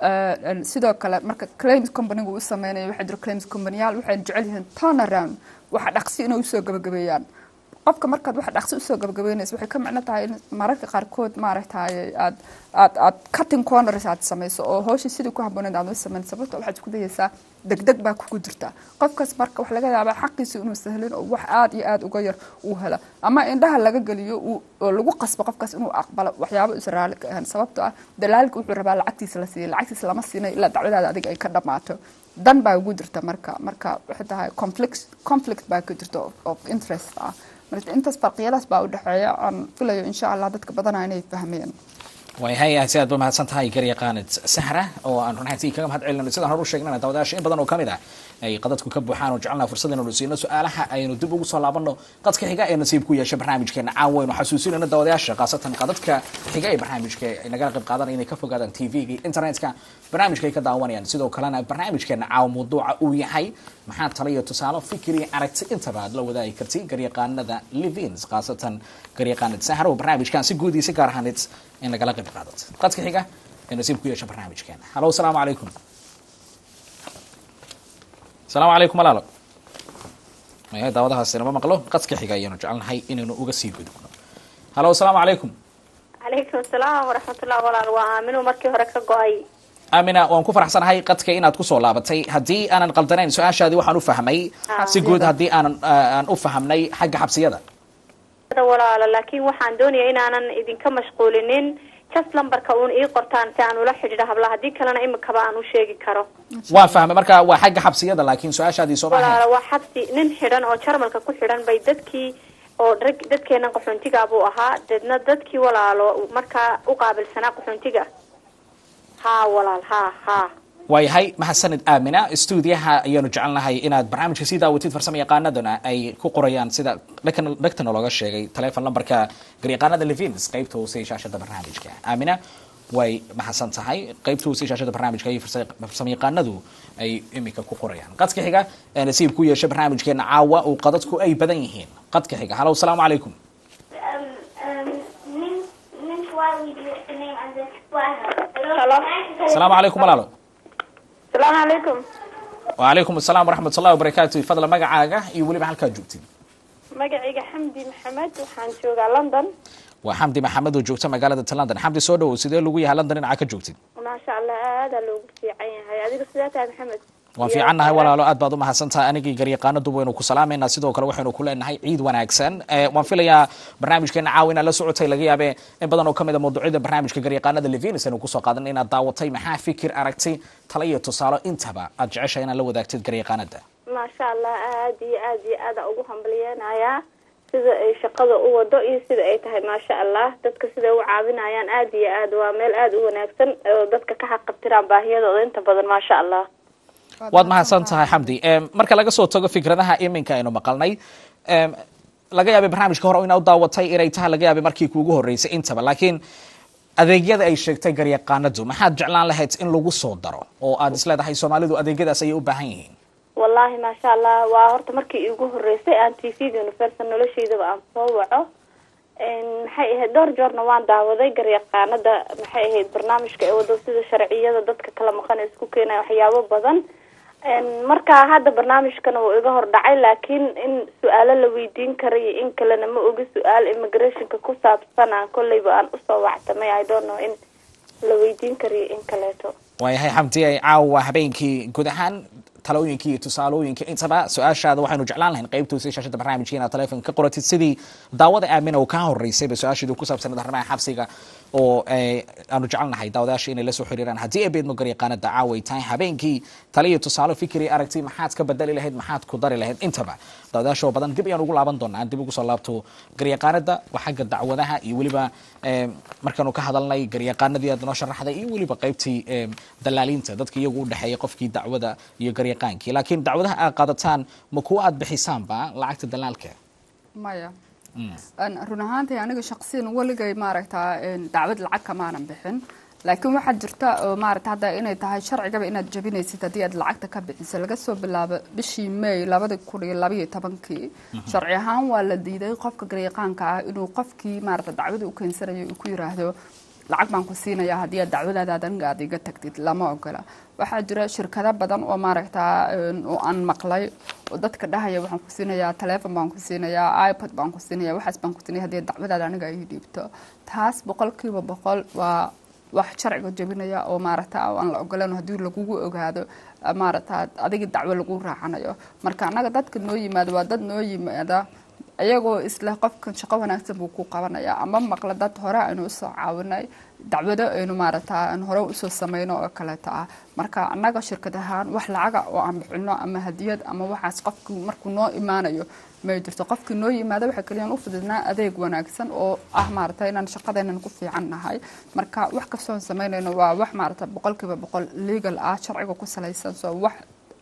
eh, sidoo kale marka claims companygu u sameynaya waxaa jira claims companyyaal waxay jecel yihiin turnaround waxa dhaqsi inay usoo gabagabeeyaan qofka markaad wax dhaqsi usoo gabagabeynaysa waxay ka micno tahay in mararka qaarkood maaragtay aad aad aad cutting corners aad samayso oo hooshii sidii ku habbooneed aad u samayn sababto waxaad isku dayaysaa degdeg baa kugu jirta qofkaas marka wax laga yaabaa xaqiisa inuu sahlin oo wax aad iyo aad uga yar uu hela ama indhaha laga geliyo uu- oo lagu qasbo qofkaas inuu aqbalo waxyaabo is raali ka ahan sababto ah dalaalka wuxuu rabaa lacagtiisa la siiyay lacagtiisa lama siinay ilaa dacwadaada adiga ay ka dhammaato dan baa ugu jirta marka marka waxay tahay conflict conflict baa ka jirta of, of interest ah marka intaas farqiyadaas baa u dhexeeya aan filayo insha allah dadka badanaa inay fahmeen waayahay aad si aad ba mahadsan tahay garyaqaanid sahra oo aan runxatii kaga mahad celinayno sidaan hore u sheegnana daawadayaasha in badan oo kamid ah ay qadadku ka buuxaan oo jecelnaha fursad inaynu siino su-aalaha aynu dib ugu soo laabanno qadka xiga ee nasiib ku yeesha barnaamijkeena caan waynu xasuusinayno daawadayaasha khaasatan qadadka xiga ee barnaamijka ay nagala qayb qaadanaya inay ka fogaadaan tv-ga iyo internetka barnaamijka ay ka daawanayaan sidoo kalena barnaamijkeena caawa mawduuca uu yahay maxaa tala iyo tusaalo fikir iyo aragti intaba aad la wadaagi karti garyaqaanada livins khaasatan garyaqaanid sahra oo barnaamijkan si guud iyo si gaar ahaanid in lagala qayb qaadato qadka xiga ee nasiib ku yeesha barnaamijkeena halo asalaamu calaykum asalaamu calaykum walaalo maya daawadahaas inama maqlo qadka xiga ayaanu jecelnahay inaynu uga sii gudubno halo asalaamu calaykum calaykum asalaam waraxmatullah walaal waa aaminu markii hore ka go-ay amina waan ku faraxsanahay qadka inaad kusoo laabatay haddii aanan qaldanayn su-aashaadii waxaan u fahmay si guud haddii aanan aan u fahamnay xagga xabsiyada walaalo laakiin waxaan doonaya inaanan idinka mashquulinin just lambarka uun ii qortaan si aan ula xidhiidho hablaha haddii kalena imikaba aan u sheegi karo waan fahmay marka waa xagga xabsiyada laakiin su-aashaadii soo maahayn walaalo waa xabsi nin xidhan oo jarmalka ku xidhan bay dadkii oo rag dadkeenan qaxoontiga buu ahaa deedna dadkii walaalo markaa u qaabilsanaa qaxoontiga haa walaal haa haa waayahay mahadsanid aamina stuudiyaha ayaanu jecelnahay inaad barnaamijka sii daawatid farsamo yaqaanaduna ay ku qorayaan sida dhegtan- dhegtana looga sheegay telefon lambarka garyaqaanada levins qaybta hoose ee shaashada barnaamijka aamina way mahadsan tahay qaybta hoose ee shaashada barnaamijka iyo farsa- farsamo yaqaanadu ay imika ku qorayaan qadka xiga ee nasiib ku yeesha barnaamijkeena caawa oo qadadku ay badan yihiin qadka xiga halo asalaamu calaykum um, um, Nin, Nin Swahili is the name and the Swahili. Hello. asalaamu calaykum walaalo asalaamu calaykum wacalaykum asalaam waraxmat ullahi wabarakaatu fadla magacaaga iyo weliba halkaa joogtid magacayga xamdi maxamed waxaan joogaa london waa xamdi maxamed oo joogta magaalada ta london xamdi soo dhawow sidee lagu yahay london dhinaca ka joogtid maasha allah aadaa loogu fiican yahay adiga sidaa tahay maxamed waan fiicannahay walaalo aad baad u mahadsantahay anigii garyaqaanadu waynu ku salaamayna sidoo kale waxaynu ku leenahay ciid wanaagsan Eh, waan filayaa barnaamijkeena caawa inaad la socotay laga yaabe in badan oo kamid a mawduucyada barnaamijka garyaqaanada levinis aynu kusoo qaadan inaad daawatay maxaa fikir aragti tala iyo tusaalo intaba aad jeceshahay inaad la wadaagtid garyaqaanada maasha allah aad iyo aad iyo aada ugu hambaliyeenayaa sida ay shaqada u wado iyo sida ay tahay maasha allah dadka siday u caawinayaan aad iyo aad waa meel aada u wanaagsan oo dadka ka xaqabtiraan baahiyadooda inta badan maasha allah waad mahadsan tahay xamdi Em, marka laga soo tago fikradaha iminka aynu maqalnay em, laga yaabay barnaamijka hore inaad u daawatay inay tahay laga yaabay markii kuugu horeysay intaba laakiin adeegyada ay sheegtay garyaqaanadu maxaad jeclaan lahayd in lagu soo daro oo aad isleedahay soomaalidu adeegyadaas ayay u baahan yihiin wallahi maasha allah waa horta markii iigu horeysay aan t v-ga universal noloshaydaba aan soo waco maxay ahayd dhowr joorna waan daawaday garyaqaanada maxay ahayd barnaamijka ee wado sida sharciyada dadka kala maqan ee isku keenaya waxyaabo badan marka hadda barnaamijkana wuu iga hor dhacay laakiin in su-aalo la weydiin karayo in kalena ma ogi su-aal immigrationka ku saabsan aan kolleyba aan usoo wactamay i don't know in la weydiin karayo in kaleeto waayahay xamdi ay caawa habeenkii guud ahaan talooyinkii iyo tusaalooyinka intaba su-aashaada waxaynu jeclaan lahayn qaybtoosii shaashada barnaamijka inaad telefonka ka qoratid sidii daawada aamina oo kaa horeysayba su-aasheedu ku saabsanad arrimaha xabsiga oo aanu jecelnahay daawadayaasha inay la soo xiriiraan haddii ay beedmo garyaqaanada caawa ay tahay habeenkii taliyo tusaalo fikri aragti maxaad ka bedeli lahayd maxaad ku dari lahayd intaba daawadayaasha oo badan dib ayaan ugu laaban doonaa dib ugu soo laabto garyaqaanada waa xagga dacwadaha iyo weliba markaanu ka hadalnay garyaqaanadii aad noo sharaxday iyo weliba qaybtii dalaaliinta dadka iyagu u dhexeeya qofkii dacwada iyo garyaqaankii laakiin dacwadaha aad qaadataan ma kuwa aad bixisaanba lacagta dalaalka maya run ahaantii aniga shaqsiyan weligay maaragtaa dacwad lacag kamaanan bixin laakiin waxaa jirta oo maaragta hadda inay tahay sharcigaba inaad jabinaysid haddii aad lacagta ka bixiso laga soo bilaabo bishii may labada kun iyo labaiyo tobankii sharci ahaan waa la diiday qofka garyaqaanka ah inuu qofkii maaragta dacwada u keensanayo uu ku yiraahdo lacag baan ku siinayaa haddii aad dacwadaada aniga aad iga tagtid lama ogola waxaa jira shirkado badan oo maaragtaa oo aan maqlay oo dadka dhahaya waxaan ku siinayaa telefon baan ku siinayaa ipod baan ku siinaya waxaas baan ku siinaya haddii dacwadaada aniga ay dhiibto taas boqolkiiba boqol waa wax sharciga jabinaya oo maaragta aan la ogolan haddii lagugu ogaado maaragta adiga dacwo lagu raacanayo marka annaga dadka noo yimaada waa dad noo yimaada iyagoo isla qofkan shaqo wanaagsan buu ku qabanaya ama maqla dad hore aynu usoo caawinay dacwado aynu maaragta aan hore usoo sameyno oo kaleeto ah marka annaga shirkad ahaan wax lacaga oo aan bixino ama hadiyad ama waxaas qofkii markuu noo imaanayo may jirto qofkii noo yimaada waxaa keliyaan u fududnaa adeeg wanaagsan oo ah maaragta inaan shaqadeenan ku fiican nahay marka wax kastoon sameynayno waa wax maaragta boqolkiiba boqol legal ah sharciga ku salaysan soo wax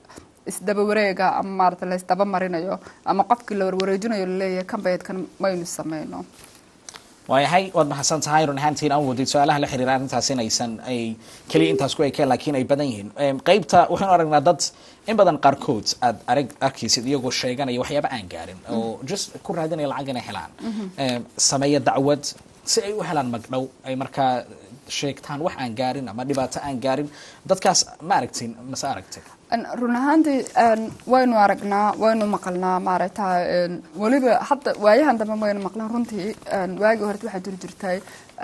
isdaba wareega ama maarata laysdaba marinayo ama qofkii la warwareejinayo laleeyahay kan bayadkan maynu sameyno waayahay waad mahadsan tahay run ahaantiin aan wadid su-aalaha la xiriira arrintaas inaysan ay keliya intaas ku ekeen laakiin ay badan yihiin qaybta waxaynu aragnaa dad in badan qaarkood aad arag arkaysid iyagoo sheeganaya waxyaaba aan gaarin oo just ku raadinaya lacag inay helaan sameeya dacwad si ay u helaan magdhow ay markaa sheegtaan wax aan gaarin ama dhibaato aan gaarin dadkaas ma aragtin mase aragtay run ahaantii waynu aragnaa waynu maqalnaa maaragta weliba hadda waayahan dambe waynu maqlan runtii waagii horta waxaa jiri jirtay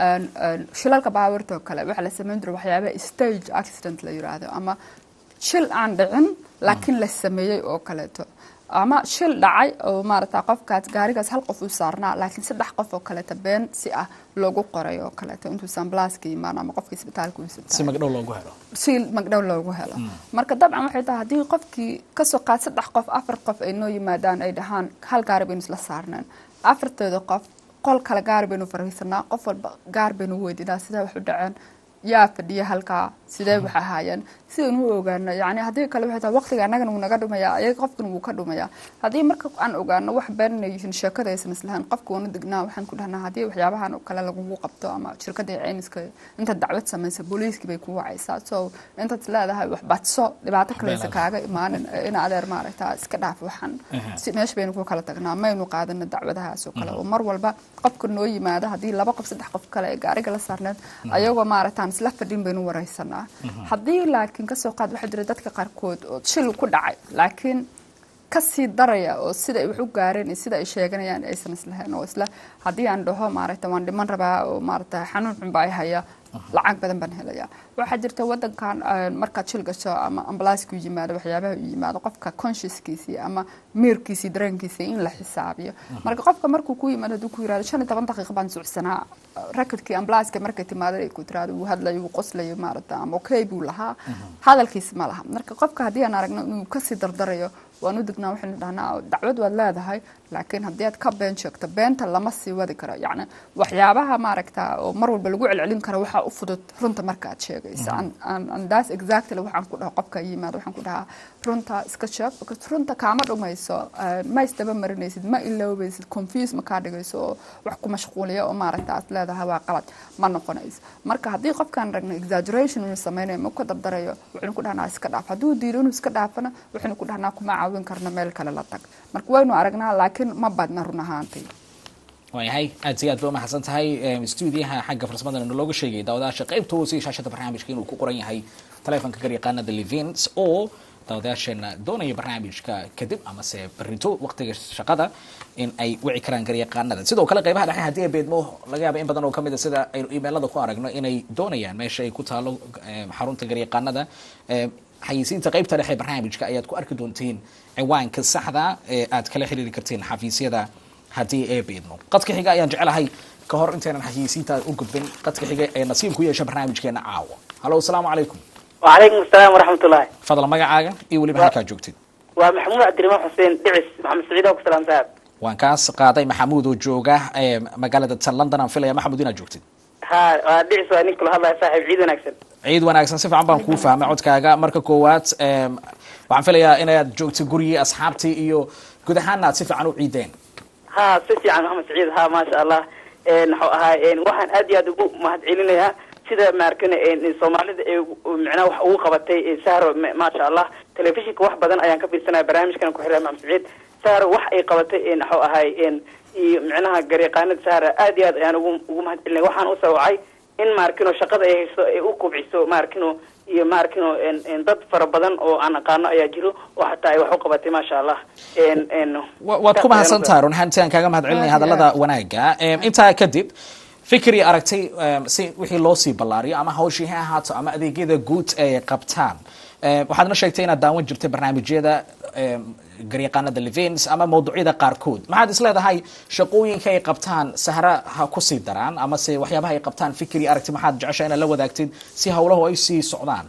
shilalka baabuurta oo kale waxaa la sameyn jiray waxyaaba stage accident la yiraahdo ama shil aan dhicin laakiin la sameeyey oo kaleeto ama shil dhacay oo maaragta qofkaas gaarigaas hal qof uu saarnaa laakiin saddex qof oo kaleeto been si ah loogu qoray oo kaleeto intuusan blaaska imaan ama qofkii isbitaalka uu si magdhow loogu helo si magdhow loogu helo marka dabcan waxay tahay haddii qofkii kasoo qaad saddex qof afar qof ay noo yimaadaan ay dhahaan hal gaari baynu isla saarneen afartooda qof qol kale gaari baynu fariisanaa qof walba gaar baynu weydiinaa sidee wax u dhaceen yaa fadhiya halkaa sidee wax ahaayeen sidaynu u ogaano yani haddii kale waxay tahay waqtiga annagana wuu naga dhumayaa ayaga qofkan wuu ka dhumayaa haddii marka aan ogaano wax been inay yihiin sheekada aysan islahayn qofka waanu degnaa waxaan ku dhahnaa haddii waxyaabahan oo kale lagugu qabto ama shirkada caymiska intaad dacwad samaysa booliiskii bay kugu wacaysaa so intaad leedahay wax badso dhibaato kaleysa kaaga imaanin in adeer maaragta iska dhaaf waxan si meesha baynu ku kala tagnaa maynu qaadano dacwadahaas oo kale oo mar walba qofka noo yimaado haddii laba qof saddex qof kale ee gaariga la saarneed ayagoo maaragtaan isla fadhin baynu wareysanaa haddii laakiin kasoo qaad waxaa jira dadka qaarkood oo shil ku dhacay laakiin kasii daraya oo sida ay wax u gaareen iyo sida ay sheeganayaan aysan islahayn oo isla haddii aan dhaho maaragta waan dhiman rabaa oo maaragta xanuun xun baa haya lacag badan baan helaya waxaa jirta wadankan markaad shil gasho ama ambalaaska u yimaado waxyaabaha u yimaado qofka consciouskiisii ama miirkiisii dareenkiisii in la xisaabiyo marka qofka markuu ku yimaado hadduu ku yirahdo shan iyo toban daqiiqa baan socsanaa rakadkii ambalaaska markay timaado ay ku tiraado wuu hadlayo wuu qoslayo maaragta ama okay buu lahaa hadalkiis ma laha marka qofka haddii aan aragno inuu kasii dardarayo waan u degnaa waxaynu dhahnaa dacwad waad leedahay laakiin haddii aad ka been sheegto beenta lama sii wadi karo yacni waxyaabaha maaragta oo mar walba lagu celcelin karo waxaa u fudud runta marka aad sheegayso andaas exactly waxaan ku dhaho qofka yimaado waxaan ku dhahaa runta iska sheeg because runta kaama dhumayso ma isdaba marinaysid ma iloobaysid confuse ma kaa dhigayso oo wax ku mashquuliya oo maaragta aad leedahay waa qalad ma noqonayso marka haddii qofkaan ragno exaggeration inuu sameynayo ma ka dardarayo waxaynu ku dhahnaa iska dhaaf hadduu diido inuu iska dhaafana waxaynu ku dhahnaa kuma caawin karno meel kale la tag marka waynu aragnaa laakiin ma badna run ahaantii waayahay aad iyo aad ba umahadsan tahay stuudiyaha xagga farsamadana nalooga sheegay daawadayaasha qaybta hoose iyo shaashada barnaamijka inuu ku qoran yahay taleefonka garyaqaanada levins oo daawadayaasheena doonaya barnaamijka kadib amase barito waqtiga shaqada in ay wici karaan garyaqaanada sidoo kale qeybaha dhexe haddii ay beedmo laga yaaba in badan oo kamid a sida aynu imeelada ku aragno inay doonayaan meesha ay ku taalo eh, xarunta garyaqaanada eh, xayisiinta qaybta dhexe barnaamijka ayaad ku arki doontiin ciwaanka saxda ee aad kala xiriiri kartiin xafiisyada haddii ay beedmo qadka xiga ayaan jecelahay ka hor intaynan xayisiinta u gudbin qadka xiga ee nasiib ku yeesha barnaamijkeena caawa halo asalaamu calaykum وعليكم السلام ورحمة الله fadlan magacaaga iyo weliba halkaa joogtid ومحمود عبد الرحمن حسين دعس محمد سعيد أبو سلام صاحب waan kaas qaaday maxamuud oo jooga ee magaalada tan london aan filaya maxamuud inaad joogtid ها دعس وأنك كل هذا صاحب عيد ونكسن ciid wanaagsan si fiican baan kuu fahmay codkaaga marka koowaad em, waxaan filayaa inaad joogtid gurigii asxaabtii iyo guud ahaana aad si fiican u ciideen ها سيسي عن محمد سعيد ها ما شاء الله نحو ها waxaan aad iyo aad ugu mahadcelinayaa sida maarkana soomaalida ee micnaha wax ugu qabatay sahro maasha allah telefishinka wax badan ayaan ka fiirsanaya barnaamijkan ku xiray maxamed saciid sahro wax ay qabatay naxu ahay iyo micnaha garyaqaanada sahra aad iyo aad ayaan ugu ugu mahadcelinaya waxaan u sawacay in maarkino shaqada ay hayso ay u kubciso maarkino iyo maarkino dad fara badan oo aan aqaano ayaa jiro oo xataa ay wax u qabatay maasha allah Wa- waad ku mahadsan tahay run ahaantii aan kaaga mahad celinaya hadallada wanaaga Em, intaa kadib fikri aragtay em, si wixii loo sii ballaariyo ama hawshii ha ahaato ama adeegyada guud ay qabtaan Em, waxaadna sheegtay inaad daawan jirtay barnaamijyada em, garyaqaanada levins ama mawduucyada qaarkood maxaad isleedahay shaqooyinka ay qabtaan sahra ha ku sii daraan ama se waxyaabaha ay qabtaan fikri aragti maxaad jecesha inaad la wadaagtid si hawlahu ay sii socdaan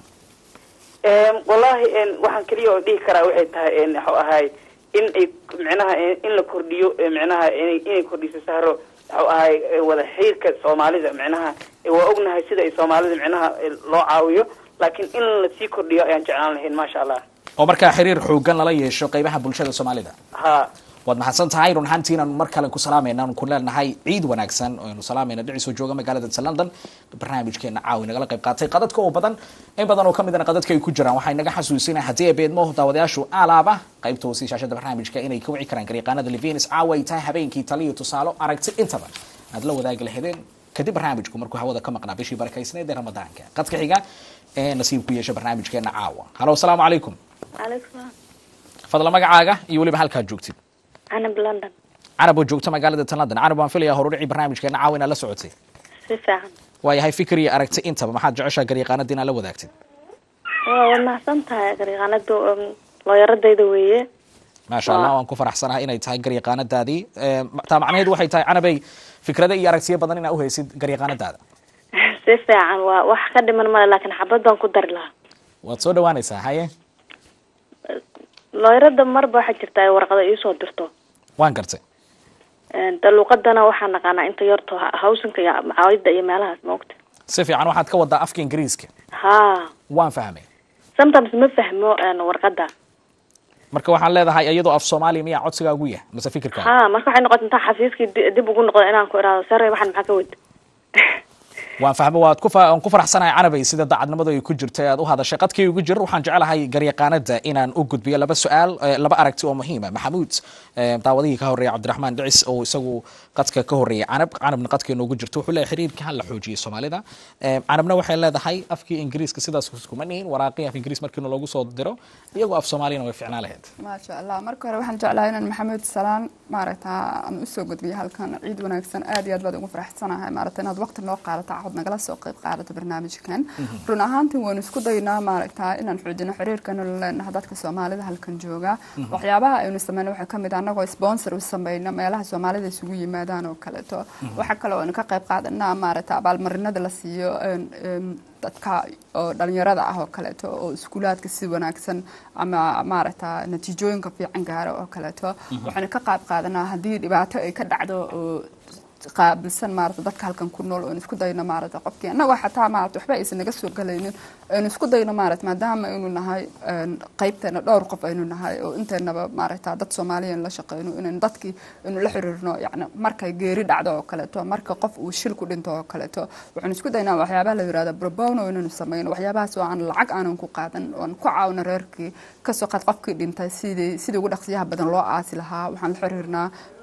wallahi waxaan keliya oo dhihi karaa waxay tahay waxuu ahay in ay micnaha in la kordhiyo micnaha inay inay kordhiso sahro waxuu ahay wada xiriirka soomaalida micnaha waa ognahay sida ay soomaalida micnaha loo caawiyo laakiin in lasii kordhiyo ayaan jeclaan lahayn maasha allah oo markaa xiriir xoogan lala yeesho qeybaha bulshada soomaalida ha waad mahadsan tahay run ahaantii inaanu mar kale ku salaamayna aanu ku leenahay ciid wanaagsan oo aynu salaamayna dhicisoo jooga magaalada ta london barnaamijkeena caawi nagala qayb qaatay qadadka oo badan in badan oo ka midana qadadka ay ku jiraan waxay naga xasuusinay haddii ay beedmo daawadayaashu alaaba qaybta hoose shaashada barnaamijka inay ka wici karaan garyaqaanada levinis caawa ay tahay habeenkii taliyo tusaalo aragti intaba aad la wadaagi lahedeen kadib barnaamijku markuu hawada ka maqnaa bishii barakaysneed ee ramadaanka qadka xiga ee nasiib ku yeesha barnaamijkeena caawa halo asalaamu calaykum calaykum salaam fadla magacaaga iyo weliba halkaad joogtid canab london carab oo joogta magaalada tan london carab waan filayaa horudhicii barnaamijkeena caawa inaad la socotay si fiican waayahay fikir iyo aragti intaba maxaad jeceshaa garyaqaanada inaad la wadaagtid waa waad mahadsan tahay garyaqaanadu looyaradayda weeye maasha allah waan ku faraxsanahay inay tahay garyaqaanadaadii taa macnaheedu waxay tahay canabay fikrado iyo aragtiyo badan inaa uhaysid garyaqaanadaada si fiican waa wax ka dhiman male laakiin xabad baan ku dari lahaa waad soo dhawaanaysaa haye looyarada marba waxaa jirta ay warqada iisoo dirto waan gartay de luuqadana waxaa naqaanaa inta yarto hawsinka iyo macaawida iyo meelahaas maogta si fiican waxaad ka wadaa afka ingiriiska ha waan fahmay sometimes ma fahmo warqada marka waxaan leedahay iyadoo af soomaaliya miyaa codsigaagu yahay mase fikirkaaga ha marka waxay noqota intaa xafiiskii di- dib ugu noqdo inaan ku iraado sare waxaan maxaa ka wada waan fahmay waad ku fa- waan ku faraxsanahay canabay sida daacadnimadu ay ku jirto ee aad u hadashay qadkii ugu jir waxaan jecelahay garyaqaanada inaan u gudbiyo laba su-aal eh, laba aragti oo muhiima maxamuud eh, daawadihii ka horreeya cabdiraxmaan dhicis oo isagu qadka ka horreeyay canab canabna qadkeena ugu jirto wuxuu leeyahay xiriirka ha la xoojiyo soomaalida Eh, canabna waxay leedahay afkii ingiriiska sidaas kuma nihin waraaqii af ingiriis markii loogu soo diro iyagoo af soomaaliyana way ficnaa lahayd maasha allah marka hore waxaan jeclahay inaan maxamed salaan maaragta aan usoo gudbiyo halkan ciid wanaagsan aad iyo aad baad ugu faraxsanahay maaragta inaad waqti noo qaadato cod nagala soo qayb qaadato barnaamijkan run ahaantii waynu isku daynaa maaragta inaan xoojino xiriirkanu la leenahay dadka soomaalida halkan jooga waxyaabaha aynu sameyno waxaa kamid ah anagoo sponsor u sameyno meelaha soomaalida isugu yimaadaan oo kaleeto waxaa kale oo aynu ka qayb qaadanaa maaragta abaalmarinada la siiyo een, een, dadka oo dhalinyarada ah oo kaleeto oo iskuulaadka si wanaagsan ama maaragta natiijooyinka fiican gaara oo kaleeto waxaynu ka qayb qaadanaa haddii dhibaato ay ka dhacdo oo qaabilsan maarata dadka halkan ku nool oon isku dayno maarata qofkii annagoo xataa maarata waxba aysan naga soo galaynin aynu isku dayno maarata maadaama aynu nahay een, qaybteena dhowr qof aynu nahay oo inteenaba maarata dad soomaaliyan la shaqeyno inaynu dadkii aynu la xiriirno yacni markay geeri dhacdo oo kaleeto marka qof uu shil ku dhinto oo kaleeto waxaanu isku daynaa waxyaabaha la yirahdo probono inaynu sameyno waxyaabahaas oo aan lacag aanan ku qaadan oon ku caawino reerkii kasoo qaad qofkii dhintay sidii sidii ugu dhaqsiyaha badan loo aasi lahaa waxaan la xiriirnaa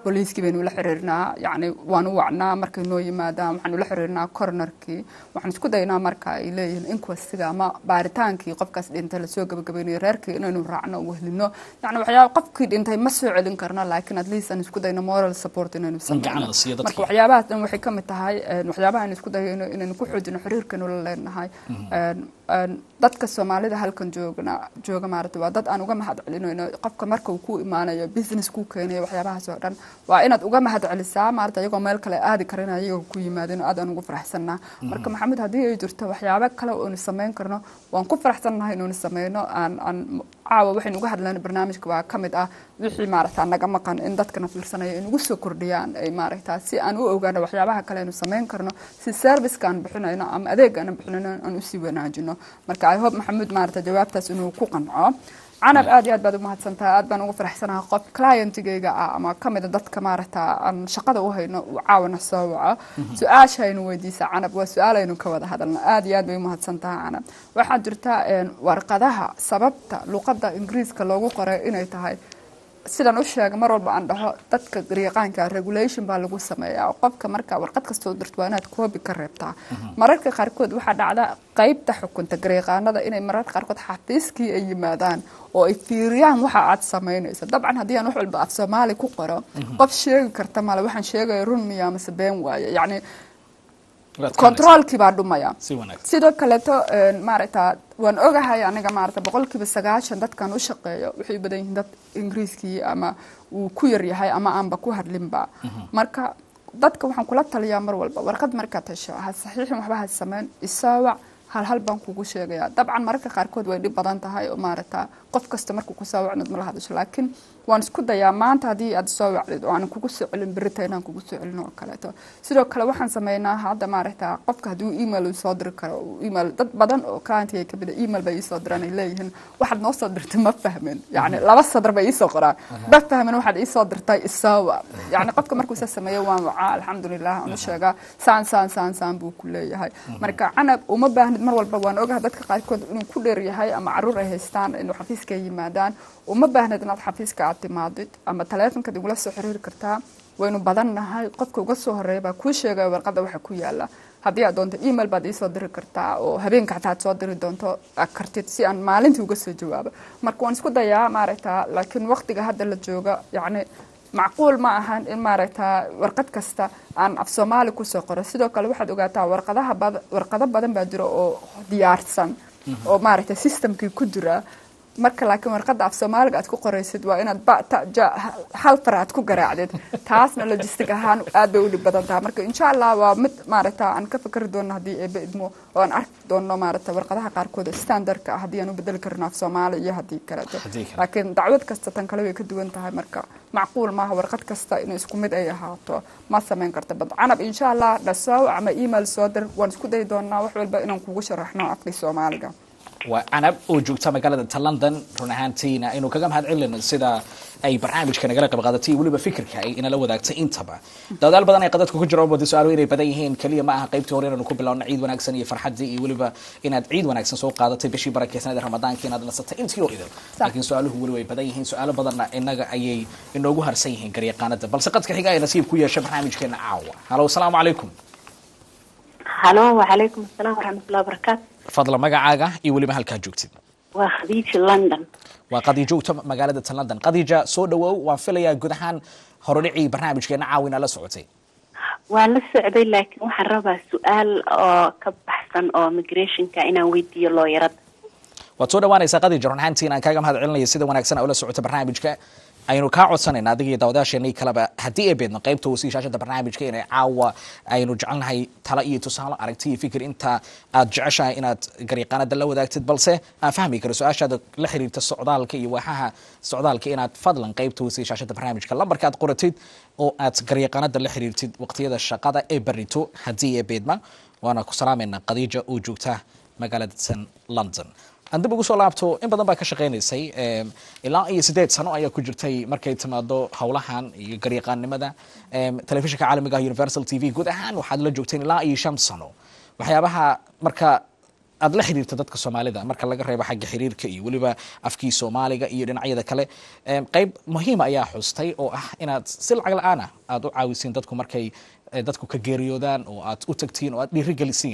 booliiskii baynu la xiriirnaa yacni waan u wacnaa markay noo yimaadaan waxaan ula xiriirnaa coronerkii waxaan isku daynaa marka ay leeyihiin inquestiga ama baaritaankii qofkaas dhintay lasoo gabagabaynayo reerkii inaynu raacno oo wehlino yacni waxyaaba qofkii dhintay ma soo celin karno laakiin at least aan isku dayno moral support inaynu gacan sameyno la siiyo dadkii. marka waxyaabahaas dhan waxay ka mid tahay een, waxyaabaha aynu isku dayayno inaynu ku xoojino xiriirkanu la leenahay Een, een, dadka soomaalida halkan joogna jooga maarata waa dad aan uga mahad celinayno qofka marka uu ku imaanayo business ku keenayo waxyaabahaas oo dhan waa inaad uga mahad celisaa maarata ayagoo meel kale aadi karin ayagoo ku yimaadeen aad aan ugu faraxsanaa marka maxamed haddii ay jirto waxyaabo kale oo aynu samayn karno waan ku faraxsannahay inaynu sameyno aan aan caawa waxaynu uga hadlayna barnaamijka waa ka mid ah wixii maarata naga maqan in dadkana fiirsanaya ay nagu soo kordhiyaan ay maaragta si aan u ogaano waxyaabaha kale aynu samayn karno si serviceka aan bixinayno ama adeega aan bixinayno aan usii wanaajino marka i hope maxamuud maarata jawaabtaas inuu ku qanco canab aad iyo aad baad umahadsantahay aad baan ugu faraxsanahay qof clientigayga ah ama kamida dadka maarata aan shaqada u hayno uu caawana soo waco su-aasha aynu weydiisa canab waa su-aal aynu ka wada hadalno aad iyo aad bay umahadsantahay canab waxaa jirta een, warqadaha sababta luqadda ingiriiska loogu qoray inay tahay sidaan u sheegay mar walba aan dhaho dadka garyaqaanka regulation baa lagu sameeyaa oo qofka marka warqad kastoo dirto waa inaad koobi ka reebtaa mararka qaarkood waxaa dhacda qaybta xukunta garyaqaanada inay mararka qaarkood xafiiskii ay yimaadaan oo ay fiiriyaan waxa aad samaynayso dabcan haddii aan wax walba af soomaali ku qoro qof sheegi karta male waxaan sheegaya run miya amase been waaye yacni Waad ka controlkii baa dhumaya si wanaagsan sidoo kaleeto een, maaragta waan ogahay aniga maaragta boqolkiiba sagaashan dadkan u shaqeeyo waxay u badan yihiin dad ingiriiskii ama uu ku yar yahay ama aanba ku hadlinba marka dadka waxaan kula taliyaa mar walba warqad markaad hesho ha saxiixin waxba ha sameyn isaawac hal hal baan kugu sheegayaa dabcan mararka qaarkood way dhib badan tahay oo maaragta qof kasta markuu ku soo wacnid mala hadasho laakiin waan isku dayaa maanta haddii aad soo wacdid oo aanan kugu soo celin berita inaan kugu soo celin oo kaleeto sidoo kale waxaan sameynaa hadda maaragta qofka haddii uu email uu soo diri karo uu email dad badan oo clientiga kamid a email bay iisoo diraan ay leeyihiin waxaad noo soo dirtay ma fahmin yacni laba sadar bay iisoo qoraan ma fahmin waxaad iisoo dirtay isaawa yacni qofka markuu saa sameeyo waan wacaa alxamdulilah aan u sheegaa saan saan saan saan buu ku leeyahay marka canab uma baahnid mar walba waan ogahay dadka qaarkood inuu ku dheer yahay ama caruur ay haystaan inuu xafiiska ay yimaadaan uma baahnid inaad xafiiska aad timaadid ama taleefonkaad igula soo xiriiri kartaa waynu badan nahay qofka uga soo horeeya baa kuu sheegaya warqadda waxa ku yaala haddii aad doonto email baad iisoo diri kartaa oo habeenka xataa aad soo diri doonto aad kartid si aan maalintii uga soo jawaabo marka waan isku dayaa maaragta laakiin waqtiga hadda la jooga yacni macquul ma ahan in maaragta warqad kasta aan af soomaali kusoo qoro sidoo kale waxaad ogaataa warqadaha bad- warqado badan baa jira oo diyaarsan oo maaragta systemkii ku jira marka laakiin warqadda af soomaaliga aad ku qoraysid waa inaad ba ta ja hal far aad ku garaacdid taasna logistic ahaan aad bay u dhib badan tahay marka insha allah waa mid maaragta aan ka fikri doono haddii eebe idmo oo aan arki doono maaragta warqadaha qaarkood oo standardka ah haddii aan u bedeli karno af soomaali iyo haddii kaleto Haddii kale. laakiin dacwad kasta tan kale way ka duwan tahay marka macquul maaha warqad kasta inuu isku mid ay ahaato ma samayn karta bad canab insha allah dhasow ama email soo dir waan isku dayi doonaa wax walba inaan kugu sharaxno afkii soomaaliga waa canab oo joogta magaalada ta london run ahaantiina aynu kaga mahad celino sida ay barnaamijka nagala qayb qaadatay iyo weliba fikirka ay inala wadaagtay intaba dadaal badan ay qadadka ku jiraan wada su-aalo inay badan yihiin keliya ma aha qaybtii hore inaynu ku bilowno ciid wanaagsan iyo farxadii iyo weliba inaad ciid wanaagsan soo qaadatay bishii barakeysanada ramadaanka inaad nasatay intii oo idil laakiin su-aaluhu weli way badan yihiin su-aalo badanna inaga ayay inoogu harsan yihiin garyaqaanada balse qadka xiga ay nasiib ku yeesha barnaamijkeena caawa halo asalaamu calaykum halo wacalaykum asalaam waraxmatullahi wabarakaatu fadla magacaaga iyo weliba halkaa joogtid waa khadiija london waa qadiijoogta magaalada ta london qadiija soo dhawow waan filayaa guud ahaan horodhicii barnaamijkeena caawina la socotay waan la socday laakiin waxaan rabaa su-aal oo ka baxsan oo migrationka inaan weydiiyo looyarada waad soo dhawaanaysaa qadiija run ahaantiin aan kaaga mahad celinaya sida wanaagsan aa ula socota barnaamijka aynu kaa codsanayna adiga iyo daawadayaasheenii kaleba haddii ay beedno qaybta wasiishaashada barnaamijka inay caawa aynu jecelnahay talo iyo tusaale aragti iyo fikir inta aad jeceshahay inaad garyaqaanada la wadaagtid balse aan fahmi karo su-aashaada la xiriirta socdaalka iyo waaxaha socdaalka inaad fadlan qaybta wasiishaashada barnaamijka lambarka aad qoratid oo aad garyaqaanada la xiriirtid waqtiyada shaqada ee barito haddii ay beedma waana ku salaamayna qadiija oo joogta magaalada san london aan dib ugu soo laabto in badan baa ka shaqaynaysay em, ilaa iyo sideed sano ayaa ku jirtay markay timaado howlahan iyo garyaqaannimada em, telefishinka caalamiga ah universal t v guud ahaan waxaad la joogteen ilaa iyo shan sano waxyaabaha marka aad la xiriirta dadka soomaalida marka laga reebo xagga xiriirka iyo weliba afkii soomaaliga iyo dhinacyada kale em, qayb muhiima ayaa xustay oo ah inaad si lacag la-aan ah aad u caawisiin dadku markay eh, dadku ka geeriyoodaan oo aad u tagtiin oo aad dhiirigelisiin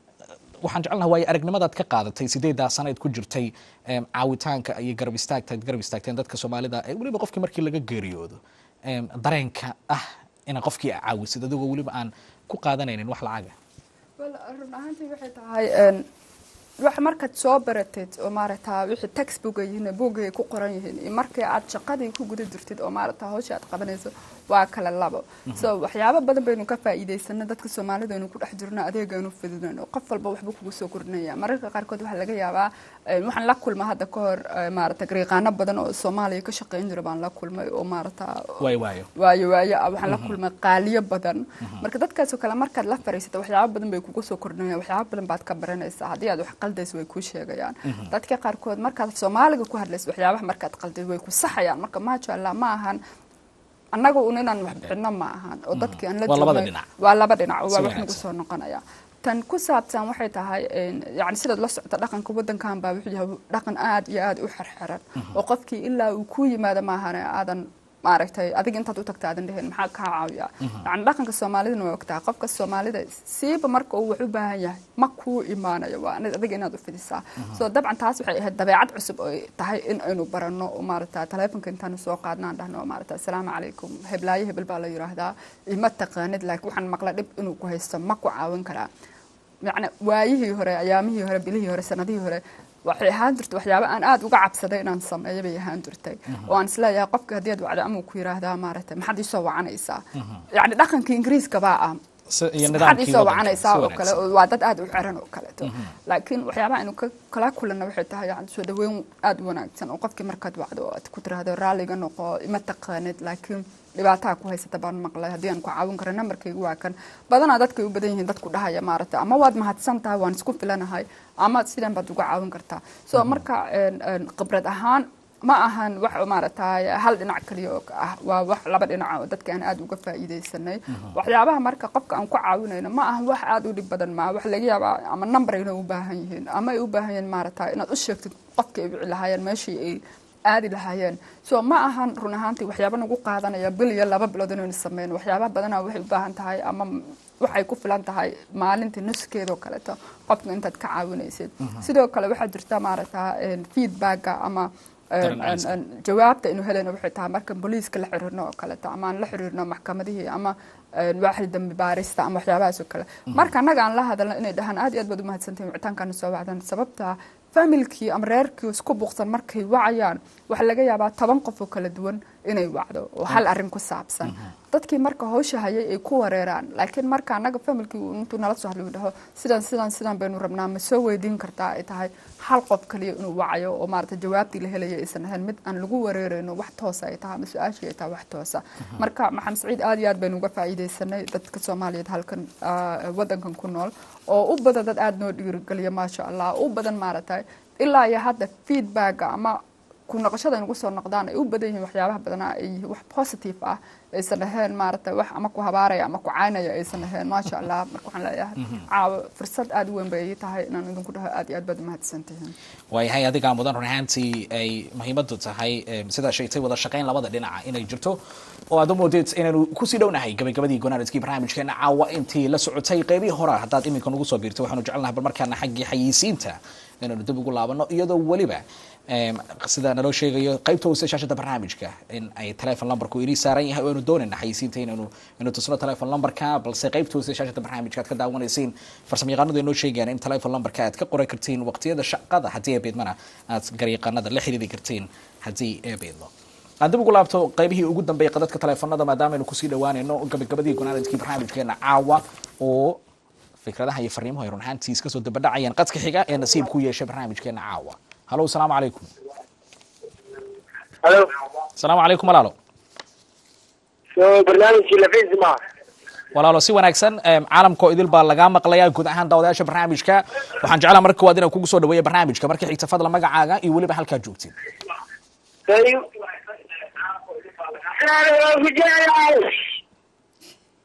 waxaan jecelnaha waayo aragnimadaad ka qaadatay sideedaa sanayd ku jirtay em, caawitaanka iyo garab istaagtaad garab istaagteen dadka soomaalida ee weliba qofkii markii laga geeriyoodo em, dareenka ah ina qofkii a caawisid adigoo weliba aan ku qaadanaynin wax lacaga Well, run ahaantii waxay tahay een, wax markaad soo baratid oo maaragta wixii textbook ay yihiin boogay ay ku qoran yihiin iyo markii aad shaqadii ku guda jirtid oo maaragta hawsha aad qabanayso waa kala labo so waxyaabo badan baynu ka faa'iidaysana dadka soomaalida aynu ku dhex jirno adeegaynu fidinayno qof walba waxbuu kugu soo kordhinaya mararka qaarkood waxaa laga yaabaa een, waxaan la kulma hadda ka hor ee, maaragta gariiqaano badan oo soomaaliya ka shaqayn jira baan la kulmay oo maaragta waayo waayo waayo waayo ah waxaan la kulmay qaaliyo badan marka dadkaasoo kale markaad la fariisata waxyaabo badan bay kugu soo kordhinayaan waxyaabo badan baad ka baranaysaa haddii aad wax qaldayso way kuu sheegayaan dadka qaarkood markaad soomaaliga ku hadlayso waxyaabaha markaad qalday way ku saxayaan marka maasha allah ma ahan annaga un inaan wax bixino ma ahan oo dadkii aan la Waa labada joognay- dhinac. waa laba dhinac Si waa wax nagu wanaagsan. soo noqonaya tan ku saabsan waxay tahay een, yacni sidaad la socota dhaqanka waddankan baa wuxuu yahay dhaqan aad iyo aad u xirxiran oo qofkii ilaa uu ku yimaado maahane aadan maaragtay adiga intaad u tagta aadan dheheen maxaa kaa caawiya yacni dhaqanka soomaalidana waa ogtahay qofka soomaalida siiba marka uu wax u baahan yahay ma kuu imaanayo waa inaad adiga inaad u fidisaa so dabcan taas waxay ahayd dabeecad cusub oo ay tahay in aynu baranno oo maaragta taleefonka intaanu soo qaadno aan dhahno maaragta asalaamu calaykum heblaayo hebel baa la yiraahdaa ima taqaanid laakiin waxaan maqla dhib inuu ku haysto ma ku caawin karaa yacni waayihii hore ayaamihii hore bilihii hore sanadihii hore waxay ahaan jirtay waxyaabo aan aad uga cabsaday inaan sameeyo bay ahaan jirtay oo aan isleeyahay qofka haddii aad wacdo ama uu ku yiraahdaa maaragtay maxaad iisoo wacanaysaa yacni dhaqankii ingiriiska baa ah Si- iyo maxaad nidaamkii iisoo waddanka, wacanaysaa si oo kale wanaagsan. oo waa dad aad u xiran oo kaleeto laakiin waxyaabaha aynu ka- kala kulanna waxay tahay yani soo dhaweyn aad u wanaagsan oo qofkii markaad wacdo oo aad ku tiraahdo raalliga noqo ima taqaanid laakiin dhibaataa ku haysata baan maqlay haddii aan ku caawin karo nambarkaygu waa kan badanaa dadkay u badan yihiin dadku dhahaya maaragta ama waad mahadsan tahay waan isku filanahay ama sidan baad uga caawin kartaa so marka een, een, khibrad ahaan ma ahan wax maaragtay hal dhinac kaliya oo ah waa wax laba dhinac oo dadka aan aad uga faa'iidaysanay waxyaabaha marka qofka aan ku caawinayno ma ahan wax aad u dhib badan ma wax laga yaabaa ama number inay u baahan yihiin ama ay u baahan yihiin maaragtay inaad u sheegtid qofka ay wici lahaayeen meeshii ay aadi lahaayeen so ma ahan run ahaantii waxyaaba nagu qaadanaya bil iyo laba bilood inaynu sameyno waxyaabaha badanaa waxay u baahan tahay ama waxay ku filan tahay maalintii nuskeeda oo kaleeto qofka intaad ka caawinaysid sidoo kale waxaa jirta maaragta feedbacka ama Dareen celiska. een, jawaabta inu helayno waxay tahay marka booliiska la xiriirno oo kaleeto ama aan la xiriirno maxkamadihii ama een, waaxda dambi baarista ama waxyaabahaas oo kale marka annaga aan la hadalno inay dhahaan aad iyo aad baad umahadsantihin wicitaankaana soo wacdan sababta familkii ama reerkii isku buuqsan markay wacayaan waxaa laga yaabaa toban qof oo kala duwan inay wacdo oo hal arrin ku saabsan dadkii marka hawsha hayay ay ku wareeraan laakiin marka annaga familkii uu intuu nala soo hadlo uu dhaho sidan sidan sidan baynu rabnaa ma soo weydiin kartaa ay tahay hal qof kaliya inuu wacayo oo maarata jawaabtii la helaya aysan ahayn mid aan lagu wareerayno wax toosa ay tahay ama su-aashii ay tahay wax toosa marka maxamed saciid aad iyo aad baynu uga faa'iidaysanay dadka soomaaliyeed halkan ah, wadankan ku nool oo u badan dad aad noo dhiirigeliya maasha allah u badan maaragtay ilaa iyo hadda feedbacka ama ku noqoshada ay nagu soo noqdaan ay u badan yihiin waxyaabaha badanaa ay yihiin wax positive ah aysan ahayn maaragtay wax ama ku habaaraya ama ku caynaya aysan ahayn maasha allah marka waxaan leeyahay caawa fursad aad u weyn bay ii tahay inaan idinku dhaho aad iyo aad baad umahadsantihiin waayahay adigaa mudan run ahaantii ay muhiimadu tahay em, sidaa sheegtay wada shaqayn labada dhinaca inay jirto oo aad u moodeed inaynu kusii dhownahay gabagabadii gonaanadkii barnaamijkeena caawa intii la socotay qeybihii hore haddaad iminka nagu soo biirtay waxaanu jecelnahay bal markaana xaggii xayeysiinta inaynu dib ugu laabano iyadoo weliba em, sida naloo sheegayo qaybta hoose shaashada barnaamijka in ay telefon numberku inii saaran yahay oo aynu doonayna xayeysiinta inaynu inuu tusno telefon numberka balse qaybta hoose shaashada barnaamijka aad ka daawanaysiin farsamayaqaanadu inoo sheegayaan in telefon numberka aad ka qoran kartiin waqtiyada shaqada haddii ay beedmana aad garyaqaanada la xiriiri kartiin haddii ay beedlo aan dib ugu laabto qaybihii ugu dambeeyay qadadka teleefonada maadaama aynu kusii dhawaanayno gabagabadii gonaanadkii barnaamijkeena caawa oo fikradaha iyo fariimuhu ay run ahaantii iska soo dabadhacayaan qadka xiga ee nasiib ku yeeshay barnaamijkeena caawa halo asalaamu calaykum halo asalaamu calaykum walaalo so barnaamijkii lafiis ma walaalo si wanaagsan em, caalamkoo idil baa lagaa maqlayaa guud ahaan daawadayaasha barnaamijka waxaan jeclaa marka koowaad inaan kugu soo dhaweeya barnaamijka marka xigta fadla magacaaga iyo weliba halkaa joogtid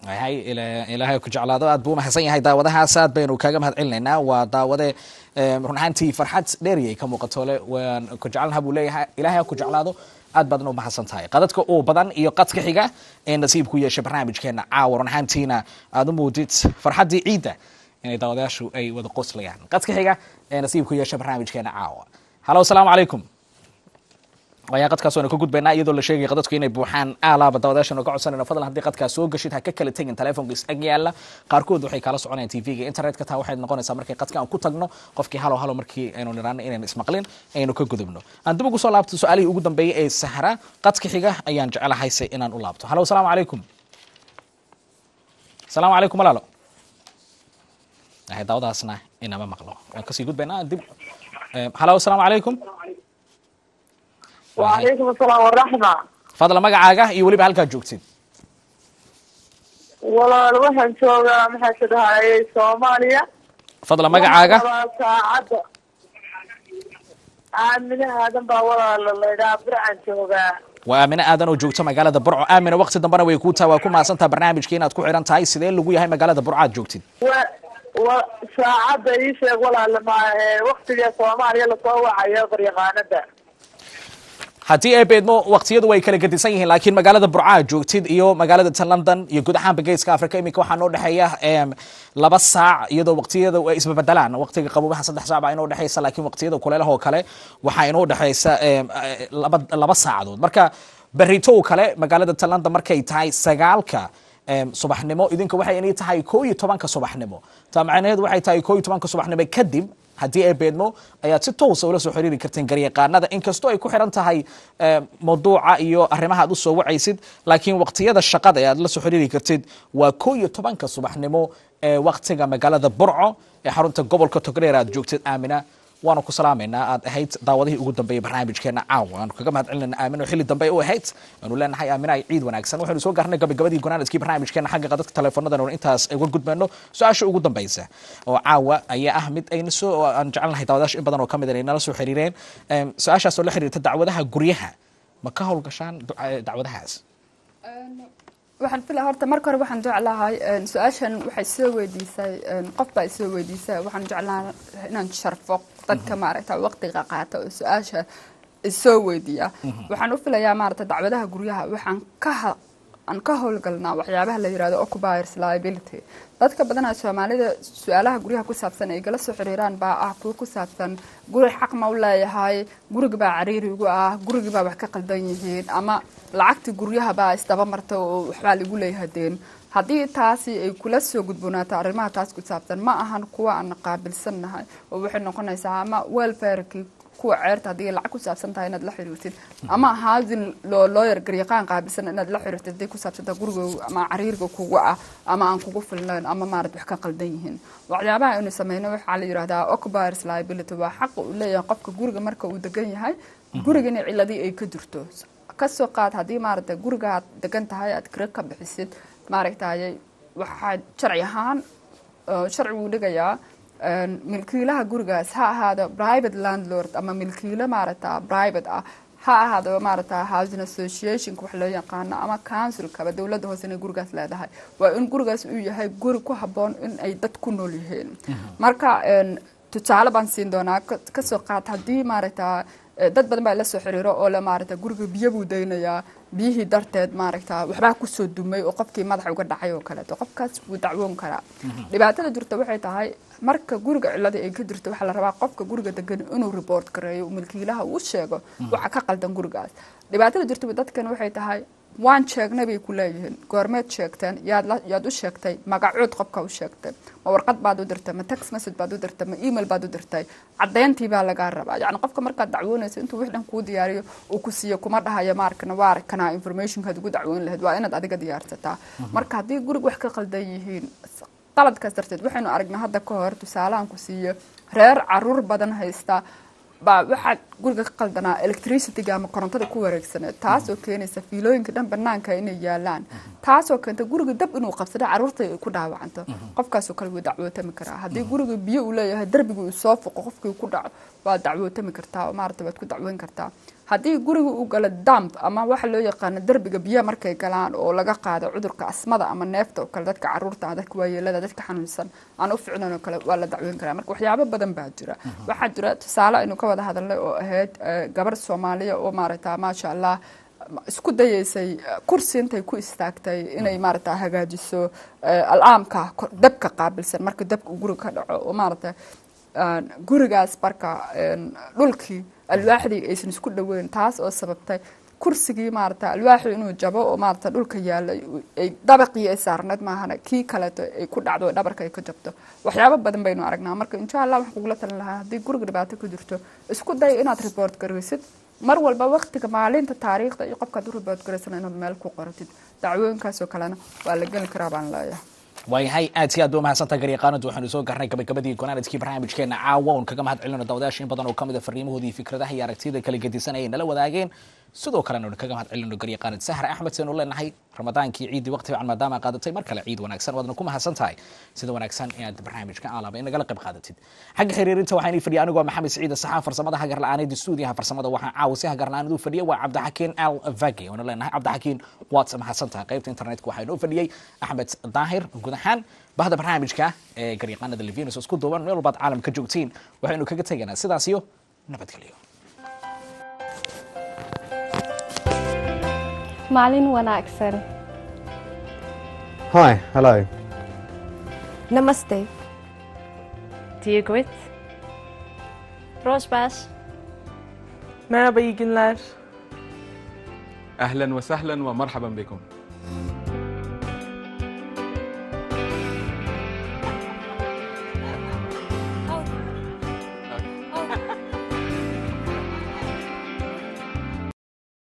hay ila- ilaahay ku jeclaado aad buu umahadsan yahay daawadahaas aad baynu kaaga mahad celinaynaa waa daawade em, run ahaantii farxad dheeriyay ka muuqato le waan ku jecelnaha buu leeyahay ilaahay ha ku jeclaado aad baadna u mahadsan tahay qadadka uu badan iyo qadka xiga ee nasiib ku yeeshay barnaamijkeena caawa run ahaantiina aad u muudid farxaddii ciidda inay daawadayaashu ay wada qoslayaan qadka xiga ee nasiib ku yeeshay barnaamijkeena caawa halo asalaamu calaykum ayaa qadkaas waanu ka gudbaynaa iyadoo la sheegaya qadadku inay buuxaan aalaaba daawadayaashanu ka codsanayno fadlan haddii qadkaas soo gashid ha ka kala tegin telefoonka is ag yaala qaarkood waxay kala soconayaan tvga internetka taa waxay noqonaysaa markay qadka aan ku tagno qofkii halo halo markii aynu niraano inaynu ismaqlin aynu ka gudubno aan dib ugu soo laabto su-aalihii ugu dambeeyey ee sahra qadka xiga ayaan jecelahay se inaan u laabto halo asalaamu calaykum asalaamu calaykum walaalo daawadaasna inama maqlo waan kasii gudbaynaa dib halo asalaamu calaykum وعليكم السلام والرحمة fadla magacaaga iyo weliba halkaad joogtid walaal waxaan joogaa maxaa ka dhahayay soomaaliya fadla magacaaga Waxaan rabaa saacadda aamine aadan baa walaal laydhaa bircan joogaa waa aamine aadan oo joogta magaalada burco aamine waqti dambena way kuu tahay waa ku mahadsantaha barnaamijka inaad ku xiran tahay sidee lagu yahay magaalada burco aad joogtid wa wa saacadda ii sheeg walaal ma waktiga soomaaliya lasoo wacayo qaryaqaanada haddii ay beedmo waqtiyadu way kala gedisan yihiin laakiin magaalada burco aad joogtid iyo magaalada ta london iyo guud ahaanba geeska africa iminka waxaa noo dhexeeya em, laba saac iyadoo waqtiyada ay isbabedelaan waqtiga qabobaha saddex saac baa inoo dhexeysa laakiin waqtiyada kuleelaha oo kale waxaa inoo dhexeysa em, eh, laba laba saacadood marka beritow kale magaalada ta london markay tahay sagaalka em, subaxnimo idinka waxay inay tahay koo iyo tobanka subaxnimo taa macnaheedu waxay tahay koo iyo tobanka subaxnimo kadib haddii ay beedmo ayaad si toosa ula soo xiriiri karteen garyaqaanada inkastoo ay ku xiran tahay eh, mawduuca iyo arrimaha aad u soo wacaysid laakiin waqtiyada shaqada ee aad la soo xiriiri kartid waa koo iyo tobanka subaxnimo ee waqtiga magaalada burco ee xarunta gobolka togdheer aad joogtid aamina waanu ku salaamaynaa aad ahayd daawadihii ugu dambeeyey barnaamijkeena caawa waanu kaga mahad celinayna aamino xilli dambe u ahayd waanu leenahay aamina ay ciid wanaagsan waxaynu soo gaarnay gabagabadii gunaanadkii barnaamijkeena xagga qadadka teleefoonadan oon intaas uga gudbayno su-aasha ugu dambeysa oo caawa ayaa ah mid ayna soo oo aan jecelnahay daawadayaasha in badan oo ka mid ay nala soo xiriireen Em, su-aashaas oo la xiriirta dacwadaha guryaha ma ka howlgashaan duca- dacwadahaas waxaan filaya horta marka hore waxaan jeclahay een, su-aashan waxay soo weydiisay een, qof baa soo weydiisay waxaan jeclahay inaan sharfo dadka maaragta waqtiga qaata oo su-aasha soo weydiiya waxaan u filayaa maaragta dacwadaha guryaha waxaan ka ha- aan ka howlgalnaa waxyaabaha la yirahdo occupiers liability dadka badanaa soomaalida su-aalaha guryaha ku saabsan ay gala soo xiriiraan baa ah kuwo ku saabsan guri xaq ma u leeyahay guriga baa cariiri igu ah guriga baa wax ka qaldan yihiin ama lacagtii guryaha baa isdaba marta oo waxbaa lagu leeyahay deen haddii taasi ay kula soo gudboonaato arrimaha taas ku saabsan ma ahan kuwa aan qaabilsannahay oo waxay noqonaysaa ama welfareki kuwa ceerta haddii lacag ku saabsan tahay inaad la xiriirtid ama housing loo lawyer garyaqaan qaabilsan inaad la xiriirtid haddii ku saabsan tahay guriga ama cariirga kugu ah ama aan kugu filnayn ama maarad wax ka qaldan yihiin waxyaabaha aynu sameyno waxaa la yidhahdaa occupiers liability waa xaqa uu leeyahay qofka guriga marka uu degan yahay gurigana ciladii ay ka jirto kasoo qaad haddii maaragta guriga aad degan tahay aad kira ka bixisid maaragtay waxaa sharci ahaan oo sharcigu dhigayaa een, milkiilaha gurigaas ha ahaado private landlord ama milkiilo maaragta private ah ha ahaado maaragta housing associationka wax loo yaqaano ama councilkaba dowladda hoose inay gurigaas leedahay waa in gurigaas uu yahay guri ku habboon in ay dad ku nool yihiin marka een, tusaale baan siin doonaa ka- kasoo qaad haddii maaragta eh, dad badan baa la soo xiriiro oo le maaragta guriga biyo buu daynayaa biyihii darteed maaragta waxbaa kusoo dumay oo qofkii madaxa uga dhacay oo kaleeto qofkaas wuu dacwoon karaa dhibaatada jirta waxay tahay marka guriga cilada ay ka jirto waxaa la rabaa qofka guriga degan inuu report gareeyo uu milkiilaha uu sheego waxa ka qaldan gurigaas dhibaatada jirta dadkan waxay tahay waan sheegnay bay ku leeyihiin goormeed sheegteen yaad la- yaad u sheegtay magacood qofka u sheegtay ma warqad baad u dirtay ma text message baad u dirtay ma email baad u dirtay caddeyntii baa lagaa rabaa yacni qofka markaad dacwoonayso intuu wix dhan kuu diyaariyo uu ku siiyo kuma dhahayo maarkana waa arkana informationkaad ugu dacwoon lahayd waa inaad adiga diyaarsataa marka haddii guriga wax ka qaldan yihiin qaladkaas darteed waxaynu aragnay hadda ka hor tusaalahan ku siiyo reer caruur badan haysta baa waxaa guriga ka qaldanaa electricityga ama korontada ku wareegsaneed taasoo keenaysa fiilooyinka dhan banaanka inay yaalaan taasoo keenta guriga dab inuu qabsado caruurta ay ku dhaawacanto qofkaasoo kale wuu dacwootami karaa haddii guriga biyo uu leeyahay darbiga uu soo foqo qofkii ku dhaco waa dacwootami kartaa oo maarata waad ku dacwoon kartaa haddii guriga uu galo damp ama waxa loo yaqaano derbiga biyaha markay galaan oo laga qaado cudurka asmada ama neefta oo kale dadka caruurta ah dadka waayeelada dadka xanuunsan aan u ficnan oo kale waa la dacweyn karaa marka waxyaabo badan baa jira waxaa jira tusaale aynu ka wada hadalnay oo ahayd eh, gabar soomaaliya oo maaragta maasha allah isku dayeysay eh, kursi intay ku istaagtay inay maaragta hagaajiso eh, al'aamka kor- dabka qaabilsan marka dabka uu guriga ka dhaco oo maaragta aan gurigaas marka een, dhulkii alwaaxdii aysan isku dhoweyn taas oo sababtay kursigii maarata alwaaxii inuu jabo oo maarata dhulka yaalay ay dabaqii ay saarneed maahana kii kaleeto ay ku dhacdo oo dhabarka ay ka jabto waxyaabo badan baynu aragnaa marka insha allah waxaan kugula talin lahaa haddii guriga dhibaato ku jirto isku day inaad report garaysid mar walba waqtiga maalinta taariikhda iyo qofkaad u report garaysana inaad meel ku qoratid dacwooyinkaasoo kalena waa la geli karaa baan leeyahay waayahay aad si aad ba umahadsantaha garyaqaanadu waxaanu soo garnay gabagabadii gonaanadkii barnaamijkeena caawa oon kaga mahad celino dawadayaasha in badan oo kamid a fariimahoodii iyo fikradaha iyo aragtiyada kala gedisan ayay nala wadaageen sidoo kalena aynu kaga mahad celino garyaqaanad sahar axmed seenu leenahay ramadaankii ciiddii waqti fiican maadaama qaadatay mar kale ciid wanaagsan waadna ku mahadsan tahay sida wanaagsan inaad barnaamijka aalaba in nagala qayb qaadatid xagga xiriirinta waxaan ii fadhiya anigoo maxamed siciid saxaan farsamada hagar la-aaneed stuudiyaha farsamada waxaan caawa si hagar la-aaneed u fadhiya waa cabdixakiin al vagi oona leenahay cabdixakiin waad mahadsan tahay qaybta internetka waxaa inoo fadhiyey axmed daahir guud ahaan bahda barnaamijka ee garyaqaanada levinus isku duuban meel walbaad caalamka joogtiin waxaynu kaga tegaynaa sidaas iyo nabadgelyo maalin wanaagsan Hi, hello. namaste Diyegwit. Rosbas. Merhaba, iyi günler. أهلا وسهلا ومرحبا بكم